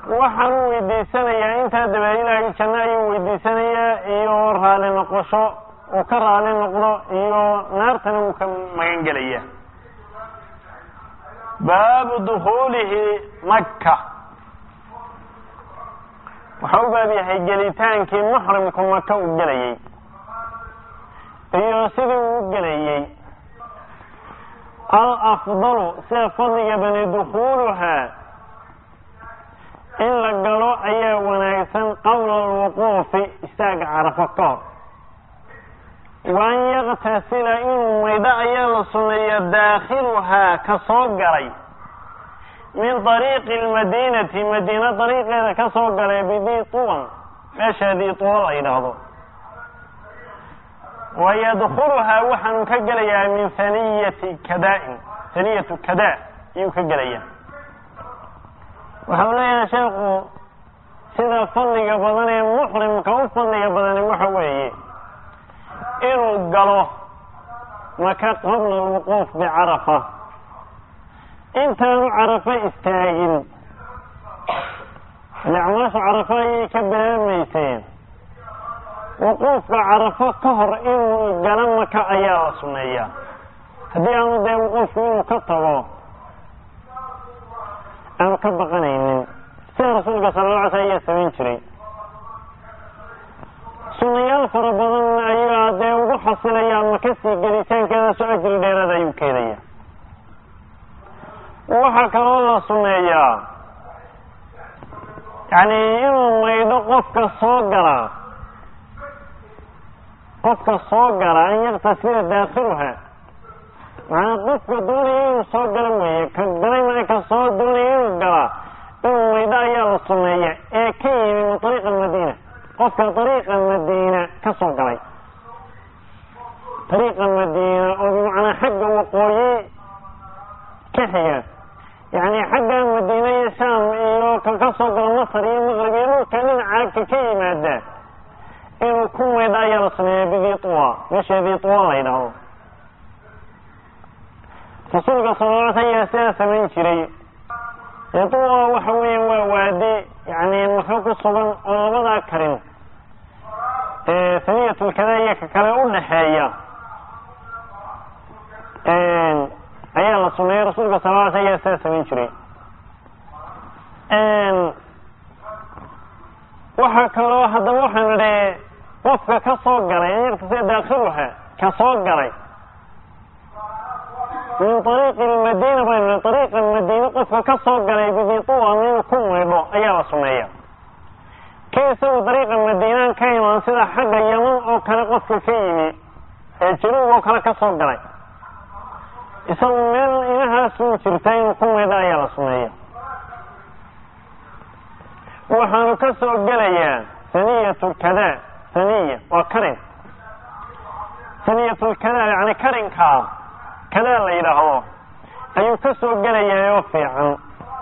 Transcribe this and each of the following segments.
waxaan u weydiisanayaa intaa dabaed ilaahay janno ayuu weydiisanayaa iyo raali noqosho uu ka raali noqdo iyo naartana uu ka magan gelaya baabu dukuulihi maka waxa u baab yahay gelitaankii muxrimku maka uu gelayey iyo sidii uu u gelayey alafdalu sida fadliga bani dukuuluhaa in la galo ayaa wanaagsan qabla alwuquufi istaaga carafo ka hor waan yaktasila inuu maydho ayaa la sunneeya daakhiluhaa ka soo galay min dariiqi lmadiinati madiina dariiqeeda ka soo galay bidii tuwan meesha dii tuwa la yidhaahdo wa yadkuluhaa waxaanu ka gelayaa min haniyati kadaain haniyatu kadaa ayuu ka gelayaa waxau leeyahay sheekhu sida fadliga badan ee muxrimka u fadliga badani waxa weeye inuu galo maka qabla alwuquuf bicarafa intaanu carafo istaagin acmaashu carafo ayay ka bilaabmayseen wuquufka carafo ka hor inuu galo maka ayaa la suneeyaa haddii aanu dee wuquufku inuu ka tago aanu ka baqanaynin sida rasuulka sala alla alay slam ayaa samayn jiray sunayaal fara badan ayaa dee ugu xasilayaa maka sii gelitaankeedaasu ajri dheeraad ayuu keenaya waxaa kaloo la suneeyaa yacni inuu maydho qofka soo galaa qofka soo gala an yaktasila daakhiluha macnaa qofka doonaya inuu soo galo weeye ka galay maa ka soo doonaya inuu galaa inuu maydho ayaa la suneeya ee ka yimi min ariiq almadiina qofka ariiqa madiina ka soo galay ariiqa madiina oo bimacnaa xagga waqooyi ka xiga yacni xagga madiina iyo shaam iyo ka ka soo galo masar iyo maqrib iyo dhulka dhinacaagka ka yimaada inuu ku maydho ayaa la sameeya bidii tuwa meesha dii tuwa la yidhaahdo rasuulka sala la alay ayaa sidaa samayn jiray dee tuwa waxa weeya waa waadi yani maka ku sugan oo labadaa karin saniyatulkada iyo ka kale u dhaxeeya ayaa la suneeyey rasuulka sala la alay ayaa sidaa samayn jiray waxaa kaloo haddaba waxaan idhi qofka ka soo galay an yaktasila daakhiluha ka soo galay min ariiqi lmadiina baynu ariiqa madiine qofka ka soo galay bidituwan inuu ku maydho ayaa la suneeya ka isagu dariiqa madiinaan ka imaan sida xagga yaman oo kale qofka ka yimi ee januub oo kale ka soo galay isagu meel inahaasuu jirta inuu ku maydho ayaa la suneeya waxaanu ka soo gelayaa saniyatu kada saniya waa karin saniyatulkada yani karinkaa kadaa la yidhaahdo ayuu ka soo gelayaa oo fiican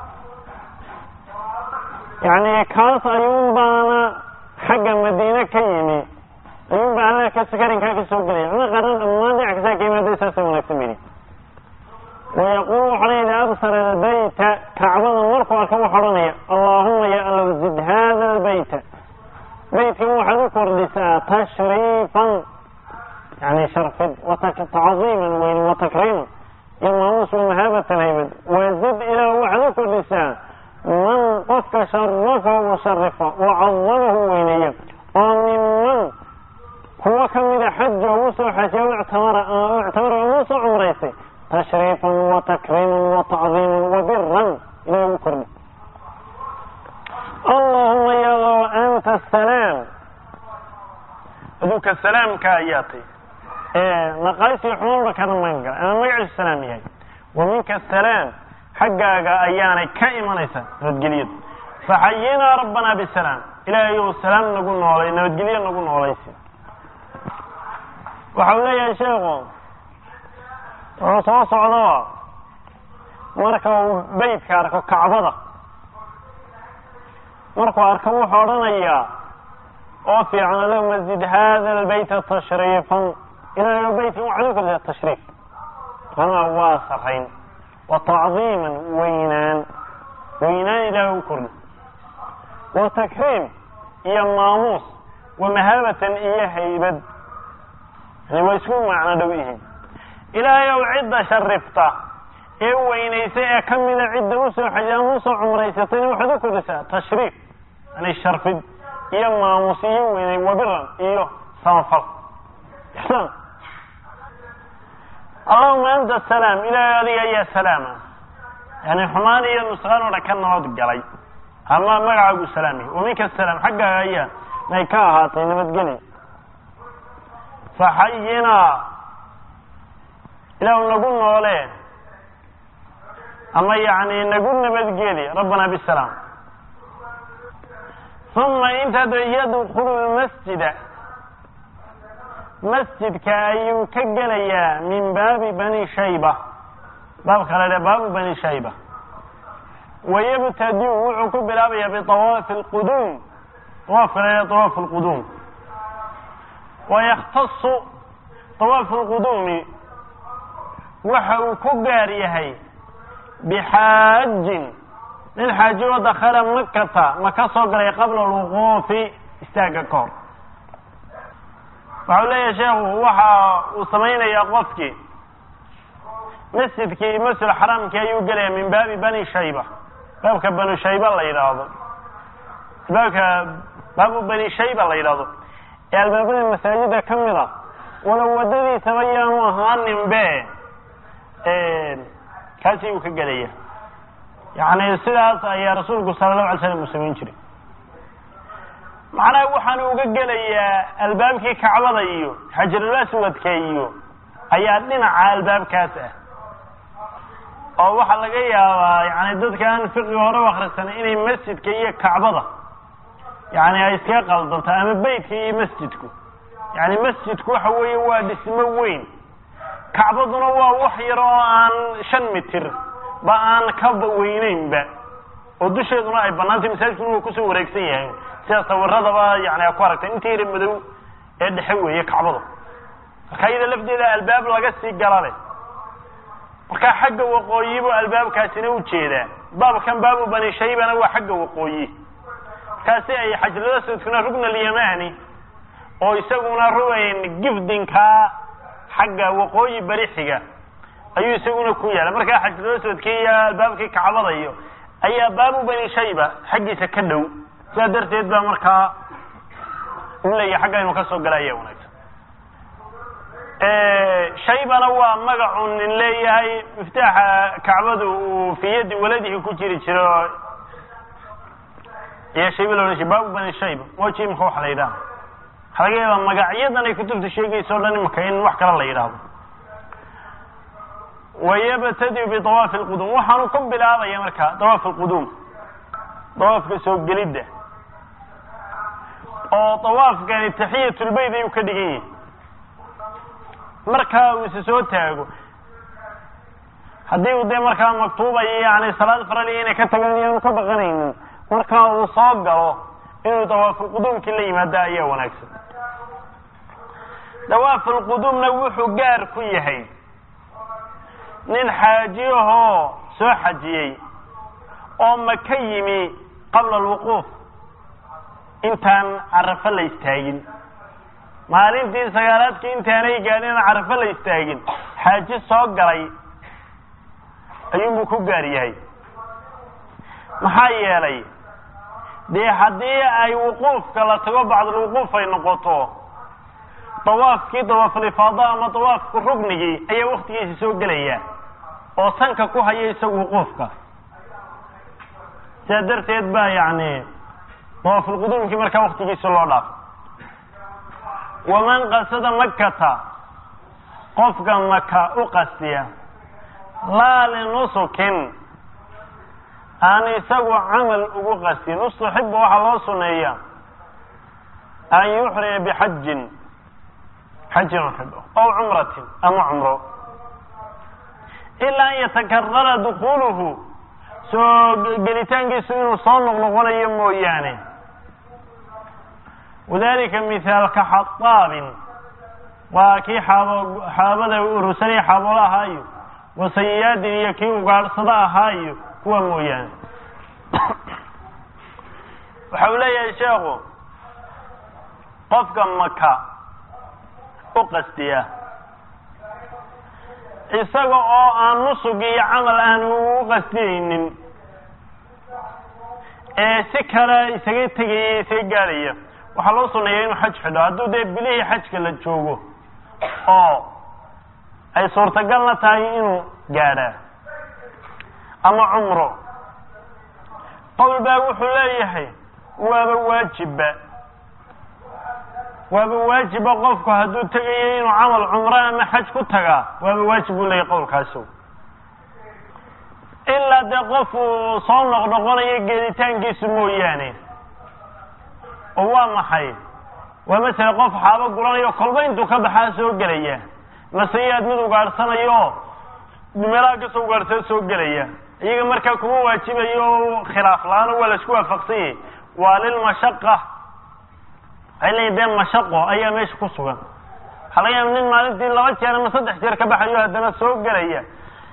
yacni kaas ayuun baana xagga madiine ka yimi ayuun baa halkaas karinkaa ka soo gelaya cuna qaran dhammaan dhinac kastaa ka yimaada saasa wanaagsan bidi wayaquulu waxa la yidhi absara albayta kacbada markuu arka waxa odhanaya allaahuma ya allow zid hada albayta beytkan waxaad u kordhisaa tashriifan yani sharfid watacdiiman weyn watakriiman iyo maamuus wamahaabatan haybad wazid ilaah waxaad u kordhisaa man qofka sharafahu musharifa wacadamahu weyneeya oo minman kuwa kamida xaja ugu soo xajiya ictamara ictamara ugu soo cumraysay tashriifan watakriiman watacdiiman wabiran ilaah ugu kordhi allahuma yalow anta asalaam aduuka salaamka ayaa tay naqaaysiyo xumaanba kana magan gala ama magaciisu salaam yahay wa minka asalaam xaggaaga ayaanay ka imanaysaa nabadgelyadu faxayinaa rabbanaa bisalaam ilaahay ou salaam nagu noolay nabadgelyo nagu noolaysi waxau leeyahay sheekhu wuxuu soo socdo marka uu beytka arko kacbada markuu arko wuxuu odhanayaa oo fiican allahuma zid hada albayta tashriifan ilaahay beytkan waxaad u kordhisaa tashriif anaa waa sarayn wa tacdiiman weynaan weynaan ilaahay u kordhi wa takriim iyo maamuus wa mahaabatan iyo haybad yani way isku macno dhow yihiin ilaahay ow cidda sharifta ee weynaysa ee ka mida cidda usoo xaja ama usoo cumraysatayna waxaad u kordhisaa tashriif yani sharfid iyo maamus iyo weynay wabiran iyo samafal ixsaan allahuma anta asalaam ilaahay adiga ayaa salaama yani xumaan iyo nusqaan oo dhan ka nabad galay ama magacaagu salaamay waminka asalaam xaggaaga ayaa nay ka ahaatay nabadgeli faxayinaa ilaah nagu noole ama yani nagu nabadgeli rabbana bisalaam uma intaad yadkulu lmasjida masjidka ayuu ka gelayaa min baabi bani shayba baabka la dhaha baabu bani shayba wayabtadiu wuxuu ku bilaabayaa biawaafi lquduum awaafka la dhaha awaafu lquduum wayakhtasu awaafu lquduumi waxa uu ku gaar yahay bixaajin nin xaaji oo dakala makata maka soo galay qabla alwuquufi istaaga ka hor waxau leeyahay sheekhu waxa uu samaynayaa qofkii masjidkii masjid xaraamkii ayuu gelaya min baabi bani shayba baabka banu shayba la yidhaahdo baabka baabu bani shayba la yidhaahdo ee albaabada masaajida ka mid a wala wadadiisaba yaanu ahaanin be kaasi uu ka gelaya yani sidaas ayaa rasuulku sala allahu alay slam uu samayn jiray macnaha waxaanu uga gelayaa albaabkii kacbada iyo xajarul aswadka iyo ayaa dhinaca albaabkaas ah oo waxaa laga yaabaa yani dadka aan fiqiga hore u akrisanay inay masjidka iyo kacbada yani ay iskaga qaldanto ama beytka iyo masjidku yani masjidku waxa weeye waa dhismo weyn kacbaduna waa wax yar oo aan shan mitir ba aan ka weyneynba oo dusheeduna ay banaantay masaajidkuna waa kusoo wareegsan yahay sida sawiradaba yani a ku aragtay inta yara madow ee dhexe weeye kacbada marka iyada lafteeda albaab laga sii gala leh marka xagga waqooyibu albaabkaasina u jeedaa baabkan baabu bani shaybana waa xagga waqooyi markaasi ay xajlalasudkuna rugna alyamani oo isaguna rugayn gifdinkaa xagga waqooyi bari xiga ayuu isaguna ku yaala markaa xajlalasudkii iyo albaabkii kacbada iyo ayaa baabu bani shayba xaggiisa ka dhow sidaa darteed baa markaa u leeyahay xagga inuu kasoo gala ayaa wanaagsan shaybana waa magacu nin leeyahay miftaaxa kacbadu uu fi yadi waladihi ku jiri jiro ayaa shayba la odhan jiray baabu bani shayba moji imaka waxa la yidhaha waxaa laga yaabaa magacyadan ay kutubta sheegaysa o dhan imaka in wax kale la yidhaahdo wayabtadiu biawaafi lquduum waxaanu ku bilaabaya marka dawaaf lquduum dawaafka soo gelidda oo dawaafkani taxiyatulbeyt ayuu ka dhigan yahay markaa uu isa soo taago haddii uu dee markaa maktuubayo yani salaad faraliya inay ka tagaan iyaanu ka baqanaynin markaa uu soo galo inuu dawaafulquduumkii la yimaada ayaa wanaagsan dawaafulquduumna wuxuu gaar ku yahay nin xaajiyahoo soo xajiyey oo maka yimi qabla alwuquuf intaan carafo la istaagin maalintii sagaalaadkii intaanay gaadhin carafo la istaagin xaaji soo galay ayuunbuu ku gaar yahay maxaa yeelay dee haddii ay wuquufka la tago bacdulwuquuf ay noqoto dawaafkii dawaafulifaada ama dawaafku rugnigii ayaa waktigiisa soo gelaya oo sanka ku haya isagu wuquufka sidaa darteed baa yani dawaafulquduumkii markaa waktigiisa loo dhaafo waman qasada makata qofka maka u qastiya laa linusukin aan isagu camal ugu qastin ustuxiba waxaa loo suneeya an yuxrima bixajin xajin xidho ow cumratin ama cumro ilaa an yatakarara dukuluhu soo gelitaankiisu inuu soo noqnoqonayo mooyaane wadalika mithaalka xadaabin waa kii xaab xaabada urursanaya xaaboolo ahaayo wasayaadin iyo kii ugaadhsado ahaayo kuwa mooyaane waxa uu leeyahay sheekhu qofka maka u qastiya isaga oo aan nusug iyo camal aan u qastiyeynin ee si kale isaga tegaya isaga gaadhaya waxaa loo suneeya inuu xaj xidho hadduu dee bilihii xajka la joogo oo ay suurtagalna tahay inuu gaadhaa ama cumro qowl baa wuxuu leeyahay waaba waajibba waaba waajiba qofku hadduu tegayo inuu camal cumro ama xaj ku tagaa waaba waajib buu leeyahay qowlkaasu ilaa dee qof uu soo noqnoqonayo geeditaankiisu mooyaane oo waa maxay waa masele qof xaabo guranayo kolba intuu ka baxaa soo gelaya maseyaad mid ugaadhsanayo meelaha kasoo ugaadhsada soo gelaya iyaga markaa kuma waajibayo khilaaf la-aan waa la isku waafaqsan yahay waa lilmashaqa waxay leeyihin dee mashaqo ayaa meesha ku sugan waxaa laga yaaba nin maalintii laba jeer ama saddex jeer ka baxayo haddana soo gelaya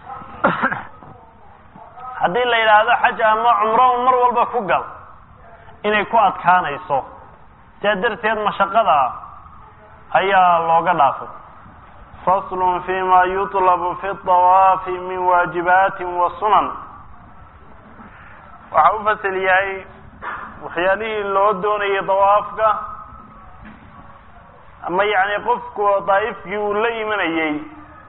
haddii la yidhaahdo xaj ama cumro mar walba ku gal inay ku adkaanayso sidaa darteed mashaqada ayaa looga dhaafay fasl fima yuطlb fi الطawaafi min waajibaati wa sunan waxa u fasel yahay waxyaalihii loo doonayay dawaafka ama yani qofku daa'ifkii uu la imanayey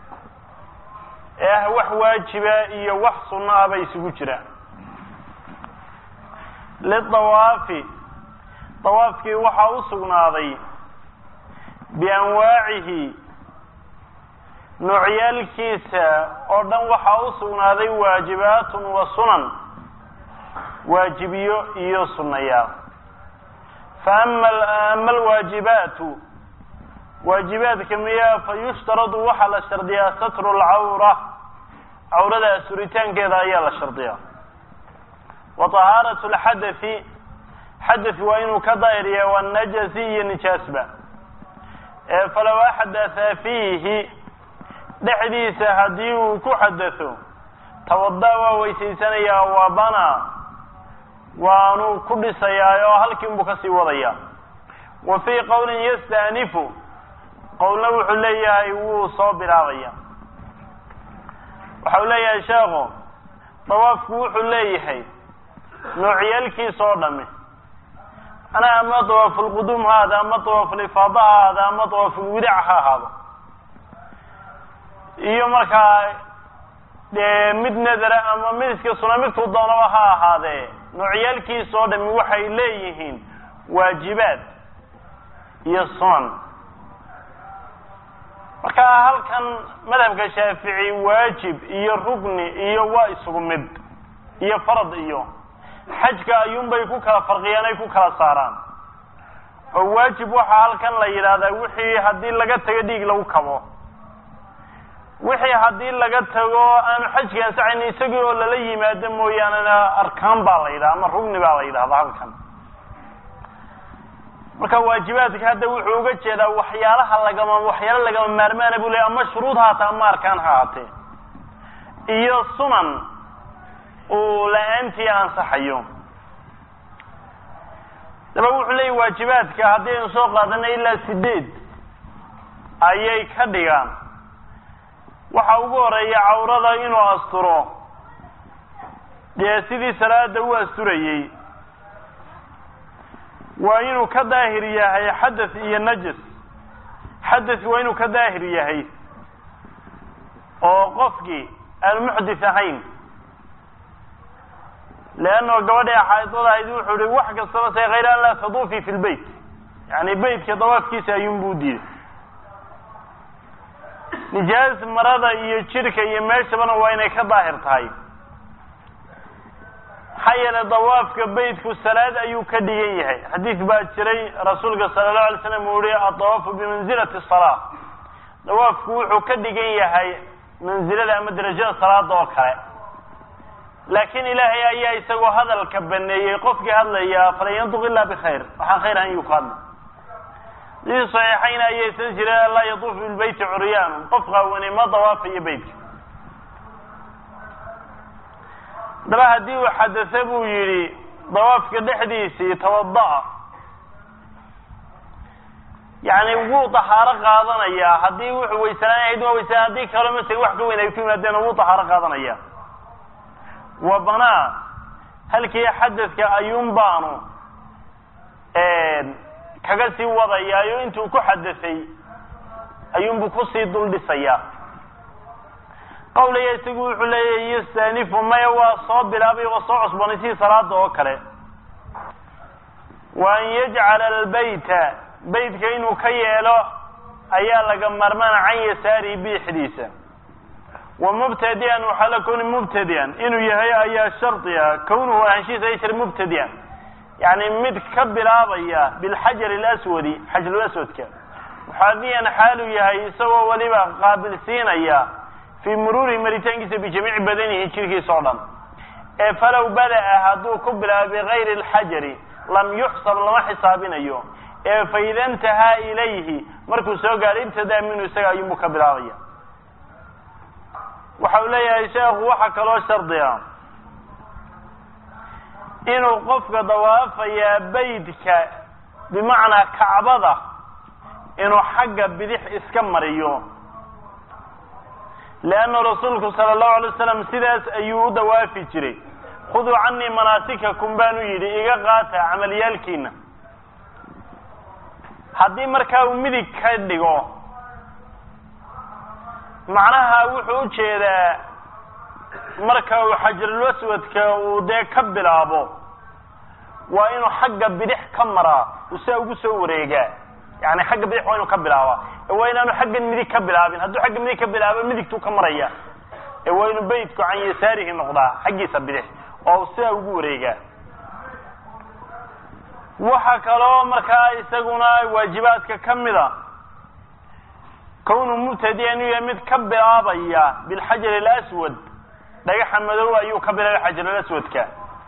ee ah wax waajiba iyo wax sunno ah bay isugu jiraan lidawaafi dawaafkii waxaa u sugnaaday bianwaacihi noocyaalkiisa oo dhan waxaa u sugnaaday waajibaatun wa sunan waajibiyo iyo sunnayaal fa ama ama alwaajibaatu waajibaadka miyaa fa yushtaradu waxaa la shardiyaa satru lcawra cawrada asuritaankeeda ayaa la shardiyaa wa طahaaratu lxadathi xadath waa inuu ka daahiriya wanajasi iyo nijaasba ee falow axdatha fiihi dhexdiisa haddii uu ku xadatho tawada waa weysaysanayaa waa bana waanu ku dhisayaa oo halkiinbuu kasii wadayaa wa fii qowlin yastanifu qowlna wuxuu leeyahay wuu soo bilaabaya waxa uu leeyahay sheekhu dawaafku wuxuu leeyahay noocyaalkiisa oo dhami ana ama dawaafulquduum ha ahaado ama dawaafulifaada ha ahaado ama dawaafulwidac ha ahaado iyo markaa dee mid nadara ama mid iska suna midkuu doonaba ha ahaadee noocyaalkiisa oo dhami waxay leeyihiin waajibaad iyo sunan marka halkan madhabka shaafici waajib iyo rugni iyo waa isugu mid iyo farad iyo xajka ayuunbay ku kala farqiyaan ay ku kala saaraan oo waajib waxaa halkan la yidhaahdaa wixii haddii laga tago dhiig lagu kabo wixii haddii laga tago aanu xajka ansacayn isagii oo lala yimaado mooyaanena arkaan baa la yidhaha ama rugni baa la yidhahda halkan marka waajibaadka hadda wuxuu uga jeedaa waxyaalaha lagama waxyaalo lagama maarmaana buu leey ama shuruud haata ama arkaan ha haatee iyo sunan uu la-aantii ansaxayo daba wuxuu leeyahy waajibaadka haddii aynu soo qaadana ilaa sideed ayay ka dhigaan waxa ugu horeeya cawrada inuu asturo dee sidii salaada u asturayey waa inuu ka daahir yahay xadath iyo najas xadath waa inuu ka daahir yahay oo qofkii aanu muxdith ahayn leanno gabadhii xaaidada ahayd wuxuu ihi wax kastaba se hayr an laa taduufii fi lbeyt yani beytka dawaafkiisa ayuunbuu diiday nijaas marada iyo jirka iyo meeshabana waa inay ka daahir tahay maxaa yeelay dawaafka beytku salaad ayuu ka dhigan yahay xadiid baa jiray rasuulka sala allahu alay slam uu yihi adawaafu bimanzilati salaa dawaafku wuxuu ka dhigan yahay manzilada ama derajada salaada oo kale laakiin ilaahay ayaa isagoo hadalka baneeyey qofkii hadlaya falan yanduq ila bikhayr waxaan khayr ahan yuu ku hadlay sidii saxiixayna ayaysan jireen laa yaduufu bilbeyti curyaanu qof qaawani ma dawaafayo beytka daba haddii uu xadase buu yidhi dawaafka dhexdiisii tawada-a yani wuu dahaaro qaadanayaa haddii wuxuu weysanaan ahayd waa weysanaa haddii kaloo masel wax ka weyn ay ku yimaadeen wuu dahaaro qaadanaya wa banaa halkii xadadka ayuun baanu kaga sii wadayaayo intuu ku xadasay ayuunbuu kusii dul dhisayaa qawlaya isagu wuxuu leeyahy yastanifu maya waa soo bilaabay waa soo cusbanay sidii salaada oo kale wa an yajcala albayta baytka inuu ka yeelo ayaa laga marmana can yasaarihi biixdiisa wa mubtadian waxaa la kuni mubtadian inuu yahay ayaa shardi ah kawnuhu ahaanshihiisa ay shar mubtadian yani mid ka bilaabaya bilxajar alaswadi xajarulaswadka muxaadiyan xaaluu yahay isagoo weliba qaabilsiinaya fii muruurihi maritaankiisa bijamiici badanihi jirkiisa o dhan ee falow bada-a hadduu ku bilaabo bigayri alxajari lam yuxsab lama xisaabinayo ee faida intahaa ilayhi markuu soo gaadhay ibtadaa minhu isaga ayuunbuu ka bilaabaya waxa uu leeyahay sheekhu waxaa kaloo shardiga inuu qofka dawaafayaa beydka bimacnaa kacbada inuu xagga bidix iska mariyo leanna rasuulku sala allahu alay wasalam sidaas ayuu u dawaafi jiray khuduu canii manaasikakum baanu yidhi iga qaata camaliyaalkiina haddii markaa uu midig ka dhigo macnaha wuxuu u jeedaa marka uu xajarulaswadka uu dee ka bilaabo waa inuu xagga bidix ka maraa uu sidaa ugu soo wareegaa yani xagga bidix waa inuu ka bilaabaa ee waa inaanu xaggan midig ka bilaabin hadduu xagga midig ka bilaabo midigtuu ka maraya ee waa inuu beydku can yasaarihi noqdaa xaggiisa bidix oo sidaa ugu wareegaa waxa kaloo markaa isaguna waajibaadka ka mida kawnu mubtadiya inuu yahay mid ka bilaabaya bilxajar alaswad dhagaxa madow ayuu ka bilaabay xajarulaswadka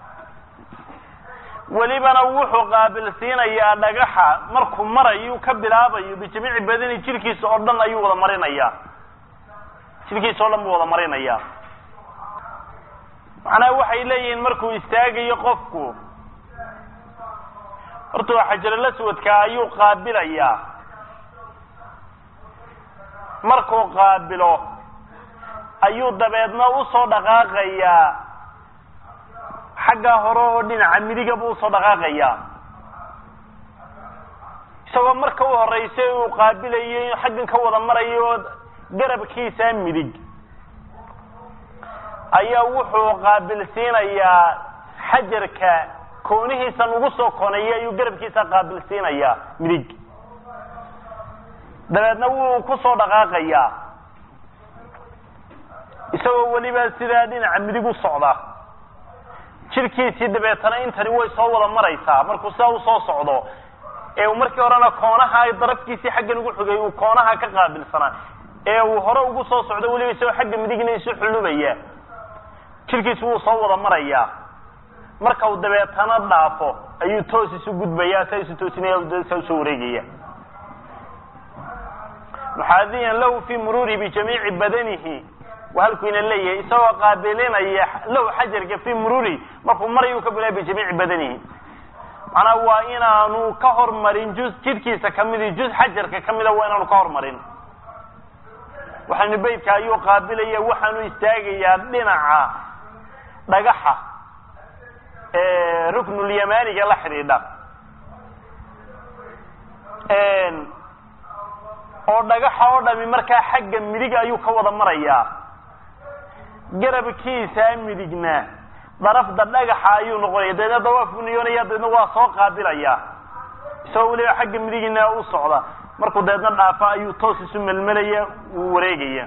welibana wuxuu qaabilsiinayaa dhagaxa markuu marayu ka bilaabayo bijamiici badani jirkiisa oo dhan ayuu wada marinayaa jirkiisa oo dhan buu wada marinayaa macnaha waxay leeyihiin markuu istaagayo qofku horta waa xajarulaswadka ayuu qaabilayaa markuu qaabilo ayuu dabeedna usoo dhaqaaqayaa xaggaa hore oo dhinaca midiga buu usoo dhaqaaqayaa isagoo marka u horeysay uu qaabilayo xaggan ka wada marayo garabkiisa midig ayaa wuxuu qaabilsiinayaa xajarka koonihiisa ugu soo koneeyay ayuu garabkiisa qaabilsiinayaa midig dabeedna wuu kusoo dhaqaaqayaa isagoo weliba sidaa dhinaca midig u socda jirkiisii dabeetana intani way soo wada maraysaa markuu sidaa usoo socdo ee uu markii horena koonaha darafkiisii xaggan ugu xogay uu koonaha ka qaabilsanaa ee uu hore ugu soo socdo weliba isagoo xagga midigna isu xulubaya jirkiisu wuu soo wada marayaa marka uu dabeetana dhaafo ayuu toos isu gudbayaa saa isu toosinaya saa usoo wareegaya muxaadiyan lahu fii muruuri bijamiici badanihi waa halkuu ina leeyahay isagoo qaabilinaya lahu xajarka fii muruuri markuu marayuu ka bilaa bijamiici badanihi macnaa waa inaanu ka hormarin juz jidhkiisa kamidi juz xajarka kamida waa inaanu ka hormarin waxaanu beydka ayuu qaabilaya waxaanu istaagayaa dhinaca dhagaxa ruknulyamaniga la xidhiidha oo dhagaxa oo dhami markaa xagga midig ayuu ka wada marayaa garabkiisa midigna darafda dhagaxa ayuu noqonaya dabeedna dawaafku niyoonaya dabeedna waa soo qaabilaya isagoo weliba xagga midigina u socda markuu dabeedna dhaafa ayuu toos isu melmelaya wuu wareegaya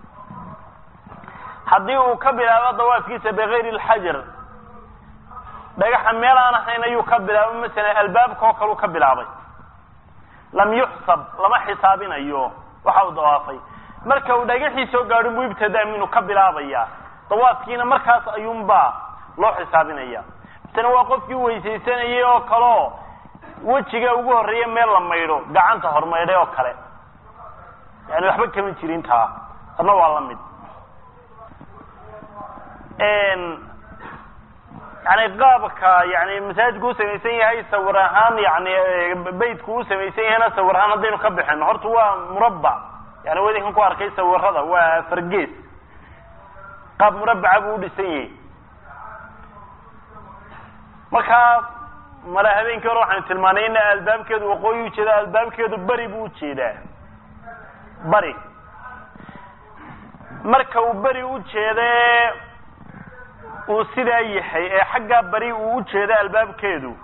haddii uu ka bilaabo dawaafkiisa bigayri lxajar dhagaxa meel aan ahayn ayuu ka bilaabo masalan albaabka oo kaleu ka bilaabay lam yuxsab lama xisaabinayo waxa uu dawaafay marka uu dhagaxii soo gaadho buu ibtadaa minuu ka bilaabaya dawaafkiina markaas ayuunbaa loo xisaabinaya misena waa qofkii weysaysanayay oo kaleo wejiga ugu horreeya meel la maydho gacanta hormaydhay oo kale yani waxba kama jirin taa adna waa la mid yani qaabka yani masaajidku u samaysan yahay sawir ahaan yani beytku u samaysan yahayna sawir ahaan haddaynu ka bixino horta waa murabbac yani wadinkan ku arkay sawirada waa fargees qaab murabbaca buu udhisan yahay markaa male habeenkii hore waxaynu tilmaanay ina albaabkeedu waqooyi ujeeda albaabkeedu beri buu ujeedaa bari marka uu beri ujeede uu sidaa yahay ee xaggaa bari uu ujeedo albaabkeedu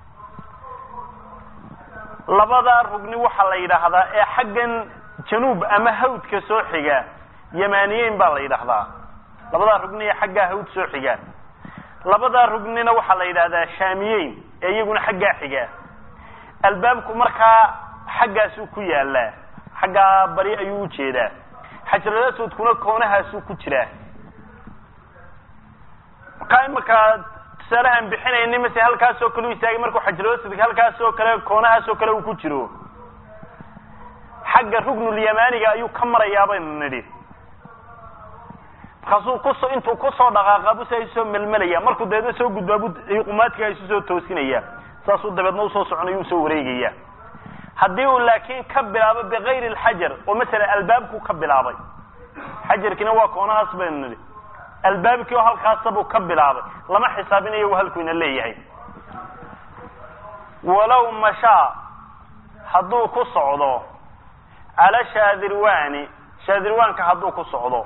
labadaa rugni waxaa la yidhaahdaa ee xaggan januub ama hawdka soo xiga yamaniyeyn baa la yidhaahdaa labadaa rugni ee xaggaa hawd soo xiga labadaa rugnina waxaa la yidhahdaa shaamiyeyn ee iyaguna xaggaa xiga albaabku markaa xaggaasuu ku yaalaa xaggaa bari ayuu ujeedaa xajarul aswadkuna koonahaasuu ku jiraa markaa imarkaa tusaalahaan bixinayni mase halkaasoo kale u istaagay markuu xajarul aswadka halkaasoo kale koonahaasoo kale uu ku jiro xagga rugnulyamaniga ayuu ka marayaa baynu nidhi markaasuu kuso intuu kusoo dhaqaaqa bu saa soo melmelaya markuu dabeedna soo gudbaa bu qumaadka isu soo toosinaya saasuu dabeedna usoo soconaya usoo wareegaya haddii uu laakiin ka bilaabo bikayri alxajar oo masala albaabku ka bilaabay xajarkiina waa koonahaas baynu nidhi albaabkii oo halkaasabuu ka bilaabay lama xisaabinayo halku ina leeyahay walow mashaa hadduu ku socdo cala shaadirwani shaadirwaanka hadduu ku socdo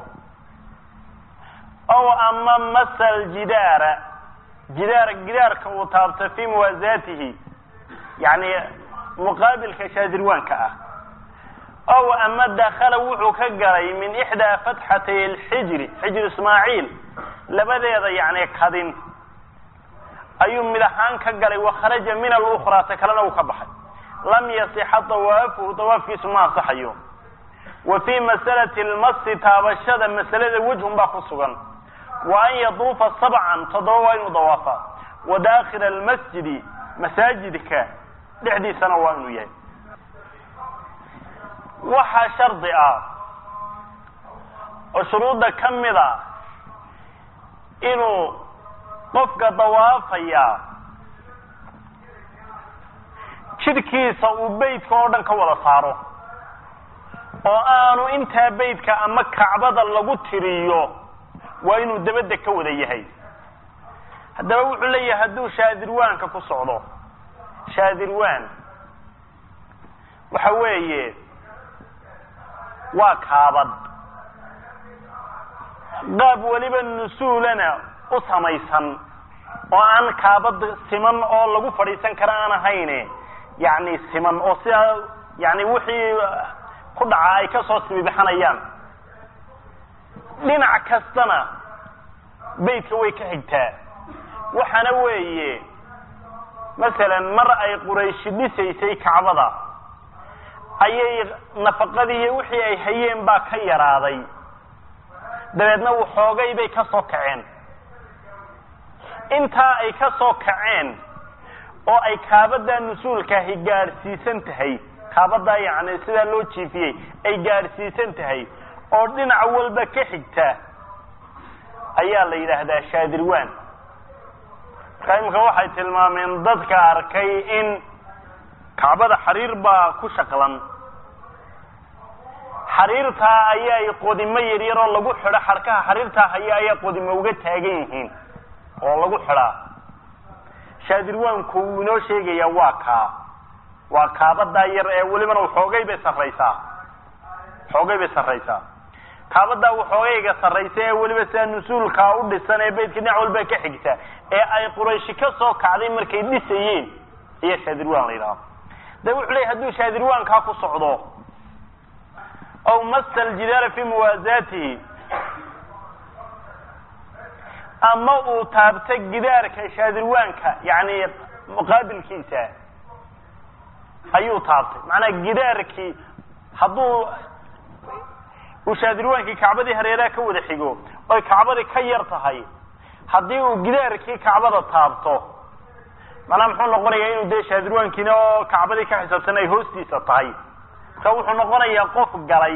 ow ama masal jidaara jidaar gidaarka uu taabto fii muwaasaatihi yani muqaabilka shaadirwaanka ah ow ama dakala wuxuu ka galay min ixdaa fatxatay alxijri xijri ismaaciil labadeeda yani kadin ayuu mid ahaan ka galay wakharaja min alukraa ta kalena uu ka baxay lam yasixa dawaafuhu dawaafkiisu ma ansaxayo wa fii masalati lmasi taabashada masalada wejhun baa ku sugan wa an yaduufa sabcan toddoba waa inuu dawaafa wa daakila almasjidi masaajidka dhexdiisana waa inuu yahay waxaa shardi ah oo shuruudda ka mid a inuu qofka dawaafaya jidhkiisa uu beytka oo dhan ka wada saaro oo aanu intaa beytka ama kacbada lagu tiriyo waa inuu dabadda ka wada yahay haddaba wuxuu leeyahay hadduu shaadirwaanka ku socdo shaadirwan waxa weeye waa kaabad qaab weliba nusuulana u samaysan oo aan kaabad siman oo lagu fadhiisan kara aan ahayne yacni siman oo sidaa yani wixii ku dhaca ay kasoo sibibixanayaan dhinac kastana beytka way ka xigtaa waxaana weeye masalan mar ay qurayshi dhisaysay kacbada ayay nafaqadii iyo wixii ay hayeen baa ka yaraaday dabeedna waxoogay bay ka soo kaceen intaa ay ka soo kaceen oo ay kaabadaa nusuulkaahi gaadhsiisan tahay kaabadaa yacni sidaa loo jiifiyey ay gaadhsiisan tahay oo dhinac walba ka xigta ayaa la yidhaahdaa shaadirwan markaa imika waxay tilmaameen dadka arkay in kacbada xariir baa ku shaqlan xariirtaa ayaay qodimo yaryar oo lagu xidho xarkaha xariirtaa haya ayaa qodimo uga taagan yihiin oo lagu xidhaa shaadirwaanku wuu inoo sheegayaa waa kaa waa kaabadaa yar ee welibana waxoogay bay sarraysaa waxoogay bay sarraysaa kaabadaa waxoogayga sarraysa ee weliba sidaa nusuulkaa u dhisan ee beytka dhinac walba ka xigta ee ay qurayshi ka soo kacday markay dhisayeen ayaa shaadirwan la yidhaha de wuxuu leeyay hadduu shaadirwaankaa ku socdo aw masa aljidaara fi muwaasaatihi ama uu taabto gidaarka shaadirwaanka yani muqaabilkiisa ayuu taabtay macnaa gidaarkii hadduu uu shaadirwaankii kacbadii hareeraha ka wada xigo oy kacbadii ka yar tahay haddii uu gidaarkii kacbada taabto macnaa muxuu noqonayaa inuu dee shaadirwaankiina oo kacbadii ka xisaabsan ay hoostiisa tahay marka wuxuu noqonayaa qof galay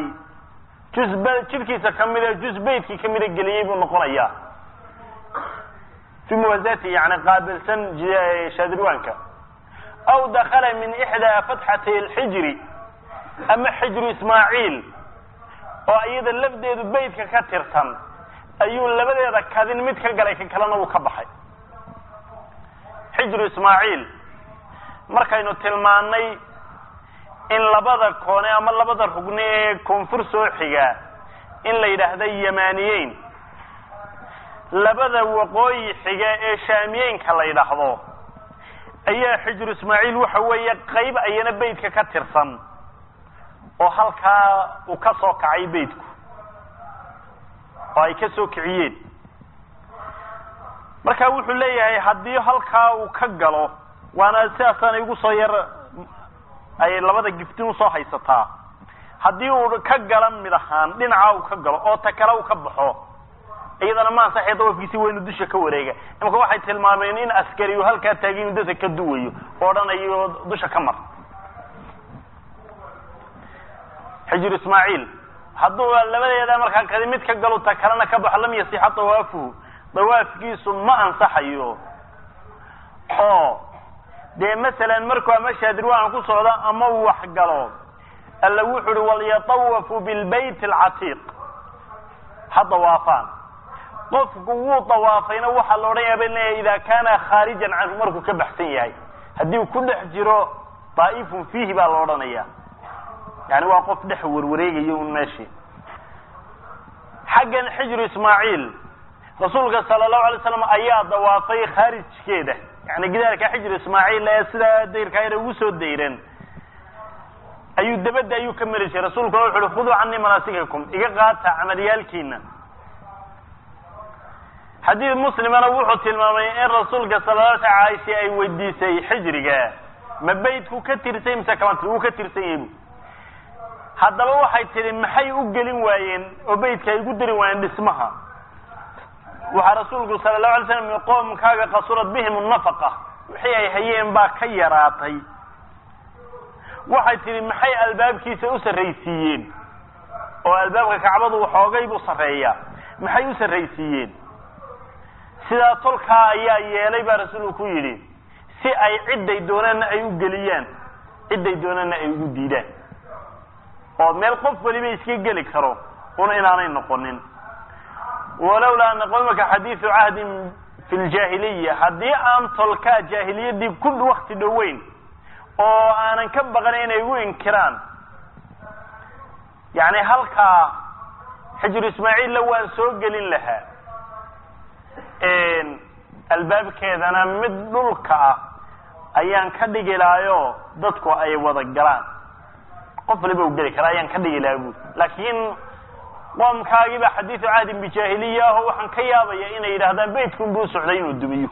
juz b jidhkiisa kamida juz beytkii kamida geliyey buu noqonayaa fii muwaasati yani qaabilsan shaadirwaanka aw dakala min ixdaa fatxatay alxijri ama xijru ismaaciil oo iyada lafdeedu beytka ka tirsan ayuu labadeeda kadin mid ka galay ka kalena uu ka baxay xijru ismaaciil markaynu tilmaanay in labada koone ama labada rugni ee koonfur soo xiga in la yidhaahda yamaniyeyn labada waqooyi xiga ee shaamiyeynka la yidhaahdo ayaa xijru ismaaciil waxa weeye qayb ayana beytka ka tirsan oo halkaa uu ka soo kacay beytku oo ay ka soo kiciyeen marka wuxuu leeyahay haddii halkaa uu ka galo waana sidaasaana igu soo yar ay labada giftin usoo haysataa haddii uu ka gala mid ahaan dhinacaa uu ka galo oo ta kale uu ka baxo iyadana ma ansaxay dawafkiisi waynu dusha ka wareega imaka waxay tilmaameen in askari uu halkaa taagin dadka ka duwayo oo odhanayo dusha ka mar xijir ismaaciil hadduu labadeeda markaa kadi mid ka galo ta kalena ka baxo lam yasixa dawaafuhu dawaafkiisu ma ansaxayo oo dee masalan markuu ama shaadirwaan ku socdo ama uu wax galo alla wuxu uhi walyatawafu bilbayt alcatiiq ha dawaafaan qofku wuu dawaafayna waxaa la odhanaya bay leeyahay ida kaana khaarijan canhu markuu ka baxsan yahay haddii uu ku dhex jiro daa'ifun fiihi baa la odhanaya yani waa qof dhex warwareegayo un meeshii xaggan xijru ismaaciil rasuulka sala allahu alay slam ayaa dawaafay khaarijkeeda yani gidaarka xijru ismaaciil ee sidaa dayrkaa yar ugu soo dayran ayuu dabadda ayuu ka mari jiray rasuulkuna wuxu uhi khuduu canii manaasikakum iga qaata camaliyaalkiina xadiid muslimana wuxuu tilmaamay in rasuulka sala la sl caaisha ay weydiisay xijriga ma beytku ka tirsay mise kama tir wuu ka tirsan yahay bu haddaba waxay tidhi maxay u gelin waayeen oo beytka ay ugu dari waayeen dhismaha waxaa rasuulku sala allahu alay slam qoomkaaga qasurad bihim nafaqa wixii ay hayeen baa ka yaraatay waxay tidhi maxay albaabkiisa u sarraysiiyeen oo albaabka kacbadu waxoogay buu sarreeyaa maxay u sarraysiiyeen sidaa tolkaa ayaa yeelay baa rasuulku ku yidhi si ay cidday doonaanna ay u geliyaan cidday doonaanna ay ugu diidaan oo meel qof waliba iska geli karo una inaanay noqonin walowlaa ana qowmaka xadiidu cahdin fi ljaahiliya haddii aan tolkaa jaahiliyadii ku wakti dhoweyn oo aanan ka baqan inay igu inkiraan yani halkaa xijru ismaaciilla waan soo gelin lahaa albaabkeedana mid dhulka ah ayaan ka dhigi lahayo dadku ay wada galaan qof waliba u geli kara ayaan ka dhigi lahaa buuri laakiin qoomkaagiiba xadiidu cahdin bijaahiliya aho waxaan ka yaabaya inay yidhahdaan beytkun buu socday inuu dumiyo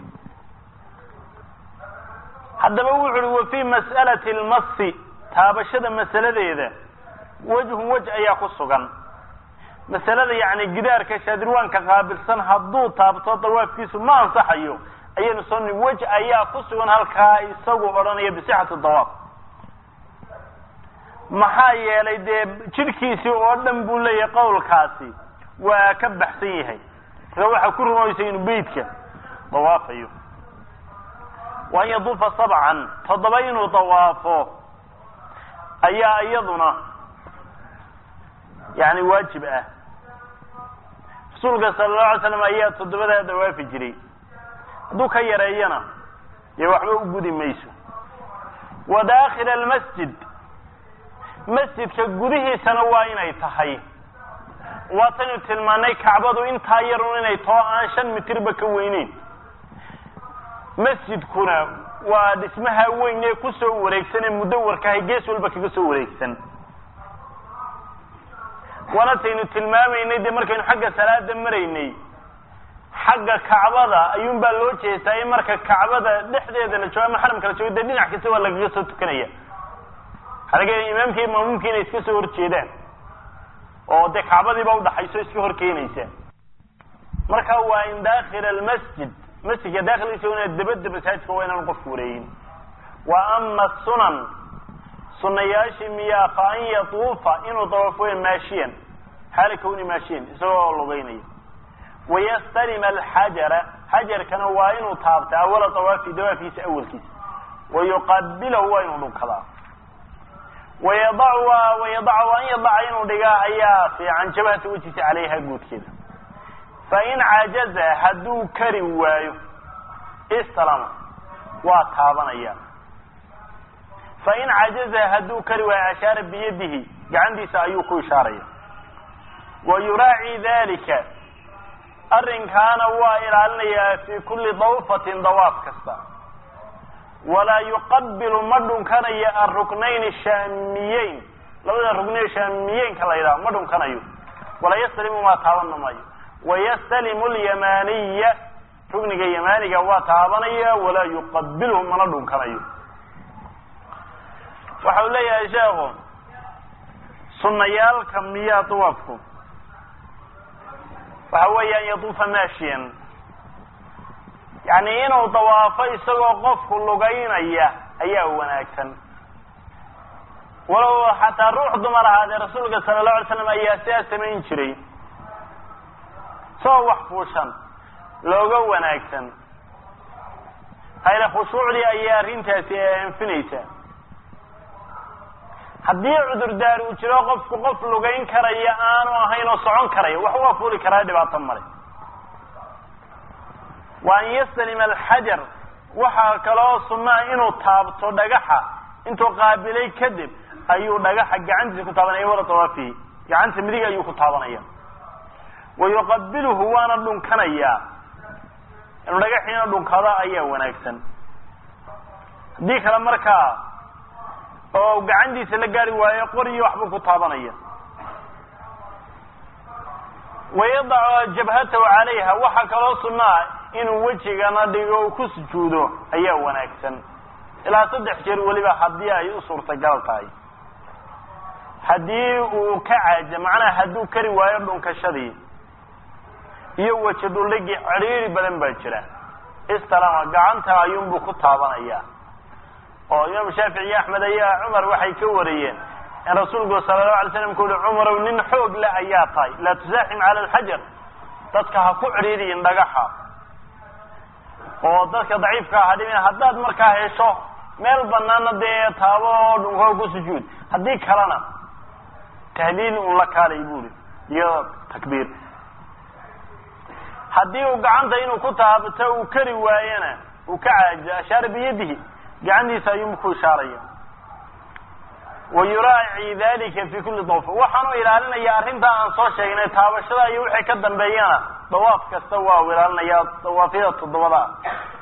haddaba wuxu uhi wa fii mas'alati lmasi taabashada masaladeeda wejhun wej ayaa ku sugan masalada yani gidaarka shaadirwaanka qaabilsan hadduu taabto dawaafkiisu ma ansaxayo ayaynu soo ni wej ayaa ku sugan halkaa isagu odhanaya bisixati dawaaf maxaa yeelay dee jidhkiisii oo dhan buu leeyahay qowlkaasi waa ka baxsan yahay marka waxaa ku rumaysa inuu beytka dawaafayo wa an yaduufa sabcan toddoba inuu dawaafo ayaa iyaduna yani waajib ah rasuulka sala allahu alay slam ayaa toddobadaa dawaafi jiray hadduu ka yareeyana dee waxba u gudi mayso wa daakhila almasjid masjidka gudihiisana waa inay tahay waataynu tilmaanay kacbadu intaa yarun inay too aan shan mitirba ka weyneyn masjidkuna waa dhismaha weyn ee kusoo wareegsan ee mudawarkahay gees walba kaga soo wareegsan waanataynu tilmaamaynay dee markaynu xagga salaada maraynay xagga kacbada ayuun baa loo jeestaa in marka kacbada dhexdeeda la joogo ama xaramka la joogo dee dhinac kasta waa lagaga soo tukanaya waxaa laga yahay imaamka iyo maamuumka inay iska soo horjeedaan oo dee kacbadiiba udhaxayso iska hor keenaysa marka waa in daakila almasjid masjidka daakilkiisa ina dabada masaajidka waa inaan qofku wareegin wa ama sunan sunayaashii miyaa fa an yatuufa inuu dawaafo maashiyan xaala kawni maashiyan isagoo lugeynaya wayastalima alxajara xajarkana waa inuu taabta awala dawaafi dawaafiisa awalkiisa wayuqabilahu waa inuu dhunkadaa wayadacu wayadacu an yadaca inuu dhigaa ayaa fiican jabhata wejiisa calayha guudkeeda fain cajaza hadduu kari waayo istalama waa taabanaya fain cajaza hadduu kari waayo ashaara biyadihi gacantiisa ayuu ku ishaaraya wa yuraaci dalika arrinkaana waa ilaalinayaa fi kulli dawfatin dawaaf kasta walaa yuqabilu ma dhunkanayo aruknayn shaamiyeyn labada rugnee shaamiyeenka la yidhaha ma dhunkanayo walaa yastalimu maa taabanna maayo wayastalimu lyamaniya rugniga yamaniga waa taabanaya walaa yuqabilhu mana dhunkanayo waxa uu leeyahay sheekhu sunayaalka miyaa dawaafku waxa weeya an yaduufa maashiyan yani inuu dawaafo isagoo qofku lugaynaya ayaa wanaagsan walow xataa ruux dumar ahaadee rasuulka sala allahu alay slam ayaa sidaa samayn jiray soo wax fuushan looga wanaagsan hayla khushuucdii ayaa arrintaasi anfinaysa haddii cudurdaar uu jiro qofku qof lugayn karaya aanu ahayn oo socon karaya wax waa fuuli karaa dhibaato male wa an yastalima alxajar waxaa kaloo sunnaha inuu taabto dhagaxa intuu qaabilay kadib ayuu dhagaxa gacantiisa ku taabanaya wala dawaafihi gacanta midig ayuu ku taabanaya wa yuqabiluhu waana dhunkanayaa inuu dhagaxiina dhunkado ayaa wanaagsan haddii kale markaa oo gacantiisa la gaari waayo qoriyo waxbuu ku taabanaya wayadacu jabhatahu calayha waxaa kaloo sunaa inuu wejigana dhigo ku sujuudo ayaa wanaagsan ilaa saddex jeer weliba haddii ay u suurtagal tahay haddii uu ka caaja macnaha hadduu kari waayo dhunkashadii iyo weji dhuldhigi cidhiiri badan baa jira istalama gacanta ayuunbuu ku taabanaya oo imaam shaafici iyo axmed ayaa cumar waxay ka wariyeen in rasuulku sala allahu alay slam ku uhi cumarow nin xoog le ayaa tahay laa tusaaxim cala alxajar dadka ha ku cidhiiriyin dhagaxa oo dadka daciifka ha dhimin haddaad markaa hesho meel banaana dee taabo oo dhunko ku sujuud haddii kalena tahliil un la kaalay buuri iyo takbiir haddii uu gacanta inuu ku taabto uu kari waayena uu ka caajizo ashaara biyadihi gacantiisa ayuu ku ishaaraya wa yuraaci dalika fi kulli dawfa waxaanu ilaalinaya arrintaa aan soo sheegnay taabashada iyo wixii ka dambeeyana dawaaf kasta waa u ilaalinaya dawaafyada toddobada ah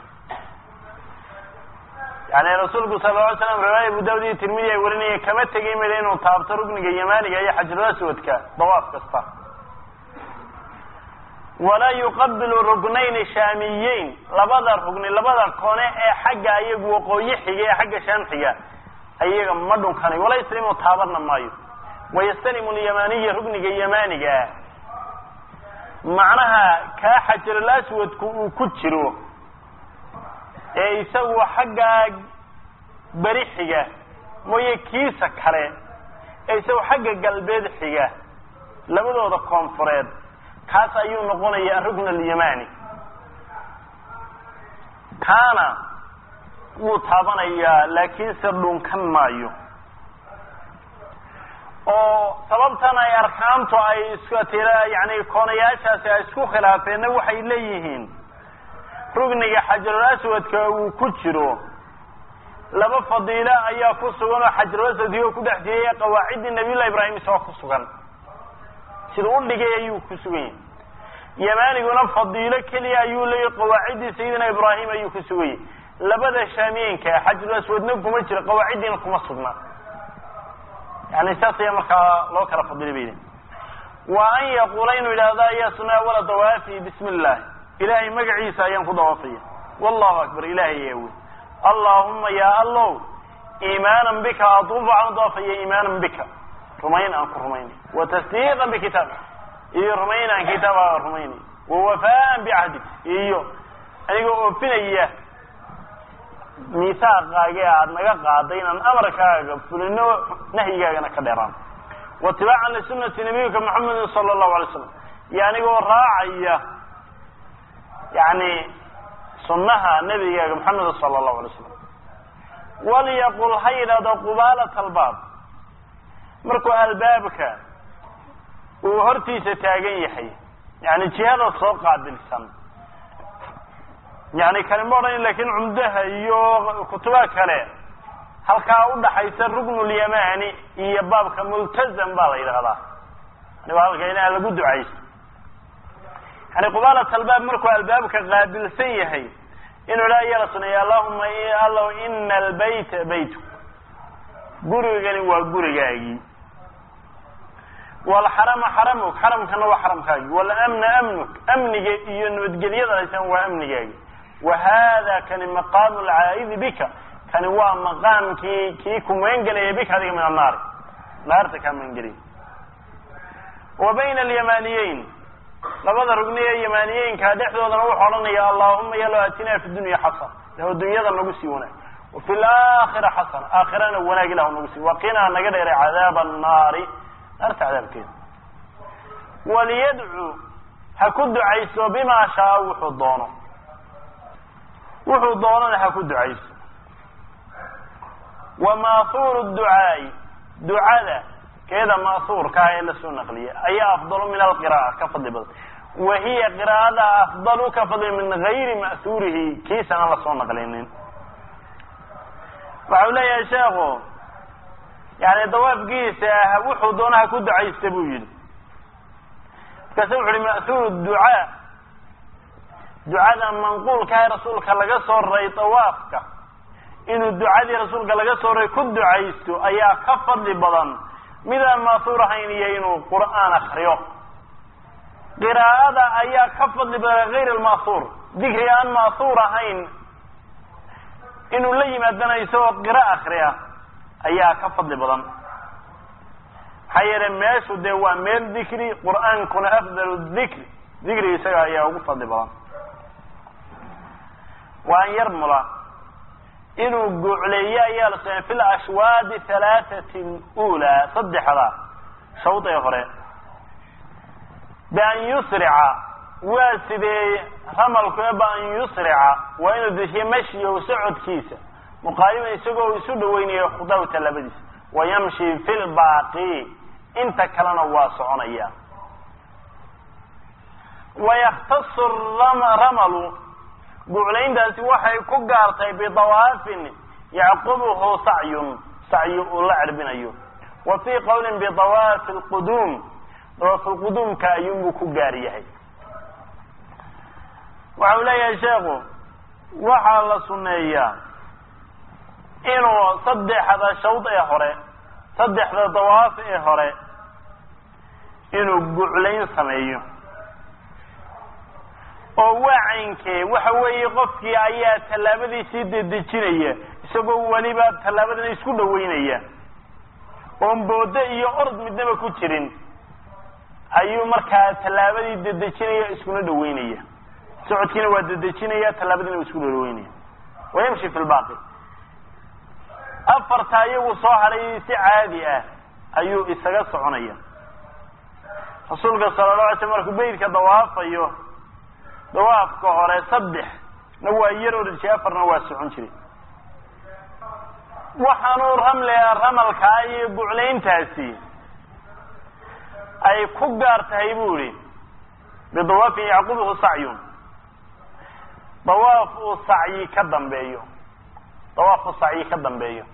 yani rasuulku sala lla alay slam riwaaya abu daawud iyo tirmidi ay warinayeen kama tegay mid inuu taabto rugniga yamaaniga iyo xajarul aswadka dawaaf kasta walaa yuqabilu rugnayn shaamiyeyn labada rugni labada kone ee xagga iyagu waqooyi xiga ee xagga shaam xiga ayaga ma dhunkanayo walaa yaslimu taabanna maayo wayastalimu lyamaniya rugniga yamaaniga macnaha kaa xajarul aswadku uu ku jiro ee isagu xagga beri xiga mooye kiisa kale ee isagu xagga galbeed xiga labadooda koonfureed kaas ayuu noqonaya arukn alyamani kaana wuu taabanayaa laakiinse dhunkan maayo oo sababtan ay arkaantu ay istira yani koonayaashaasi ay isku khilaafeenna waxay leeyihiin rugniga xajarul aswadka uu ku jiro laba fadiilo ayaa ku sugan oo xajarul aswadkii oo ku dhex jiraya qawaaciddii nabiyullahi ibraahim isagoo ku sugan sida u dhigay ayuu ku sugan yahay yamaniguna fadiilo keliya ayuu leeyahy qawaaciddii sayidina ibraahim ayuu ku sugan yahay labada shaamiyeenka xajarul aswadna kuma jiro qawaaciddiina kuma sugna yani saas ayaa markaa loo kala fadilay bay wa an yaquula inuu yidhaahdo ayaa sunaa wala dawaafi bismi illah ilahay magaciisa ayaan ku dawaafaya wallahu akbar ilahay ayaa wey allahuma ya allow iimaanan bika atuufu aan dawaafaya iimaanan bika rumayn aan ku rumaynay wa tasdiiqan bikitaab iyo rumayn aan kitaaba rumaynay wa wafaan bicahdik iyo anigoo oofinaya miisaaqaage aad naga qaaday inaan amarkaaga fulino nahyigaagana ka dheeraan watibaacan lisunati nabiyika maxamedin sala allahu alay slam iyo anigoo raacaya yani sunnaha nebigaaga maxameda sala allahu alay slam walyaqul ha yidhahdo qubaalat albaab markuu albaabka uu hortiisa taagan yahay yani jihada soo qaabilsan yani kani ma odhan lakin cumdaha iyo kutuba kale halkaa udhaxaysa ruknulyamani iyo baabka multazam baa la yidhahdaa yani waa halka inaha lagu ducaysto yani qubaalat albaab markuu albaabka qaabilsan yahay inuu la yala suneeya allahuma allow ina albayta baytu gurigani waa gurigaagii walxarama xaramuk xaramkana waa xaramkaagi walamna amnuk amniga iyo nabadgelyada haysan waa amnigaagi wa hada kani maqaamu lcaa'idi bika kani waa maqaamkii kii ku magangelaya bika adiga min annaari naarta kaa magangelaya wa bayna alyamaniyeyn labada rugni ee yamaniyeynka dhexdoodana wuxuu odhanaya allahuma yalo atinaa fi dunya xasana lahu dunyada nagu sii wanaag wafi laakhira xasana aakhirana wanaag ilah nagu sii waqinaa naga dheeray cadaaba annaari naarta cadaabkeeda waliyadcu ha ku ducayso bimaa shaa wuxuu doono wuxuu doonana ha ku ducayso wa ma'huuru ducaai ducada keeda ma'huurka ah ee lasoo naqliya ayaa afdalu min alqira'a ka fadli badan wa hiya qiraa'ada afdalu ka fadli min gayri ma'huurihi kiisan aan lasoo naqlinin waxa u leeyahay sheekhu yani dawaafkiisa wuxuu doonaha ku ducaysta buu yidhi markaase wuxu uhi ma'huuru ducaa ducada manquulkaha rasuulka laga soo raray dawaafka inuu ducadii rasuulka laga soo raray ku ducaysto ayaa ka fadli badan midaan ma'huur ahayn iyo inuu qur'aan akriyo qiraa'ada ayaa ka fadli badan gayr alma'huur dikri aan ma'huur ahayn inuu la yimaadana isagoo qira akriya ayaa ka fadli badan maxaa yeelay meeshu dee waa meel dikri qur'aankuna afdalu dikri dikri isaga ayaa ugu fadli badan waa an yarmula inuu gucleeyo ayaa la samey fi lashwaadi halaathati ulaa saddexda shawd ee hore bian yusrica waa sidee ramalku ee bian yusrica waa inuu dejiyo mashyow socodkiisa muqaariban isagoo isu dhaweynayo khudaw talabadiisa wayamshi fi lbaaqi inta kalena waa soconaya wayakhtasu ramalu guclayntaasi waxay ku gaartay bidawaafin yacqubuhu sacyun sacyi uu la cerbinayo wa fii qowlin bidawaafi lquduum dawaafi lquduumka ayuunbuu ku gaar yahay waxa uu leeyahay sheekhu waxaa la sunneeyaa inuu saddexda shawd ee hore saddexda dawaaf ee hore inuu guclayn sameeyo oo waa caynkee waxa weeye qofkii ayaa tallaabadiisii dedejinaya isagoo weliba tallaabadana isku dhaweynaya oon booddo iyo orod midnaba ku jirin ayuu markaa tallaabadii dedejinaya iskuna dhaweynaya socodkiina waa dedejinaya tallaabadiina waa isku dhaweynaya wayamshi fi lbaaqi afarta iyagu soo hadhay si caadi ah ayuu isaga soconaya rasuulka sala la alay slam markuu beytka dawaafayo dawaafka hore saddex na waa yar ordi jiray afarna waa socon jiray waxaanuu ramlea ramalkaa iyo guclayntaasi ay ku gaar tahay bu ihi bidawaafin yacqubuhu sacyun dawaaf uu sacyi ka dambeeyo dawaaf uu sacyi ka dambeeyo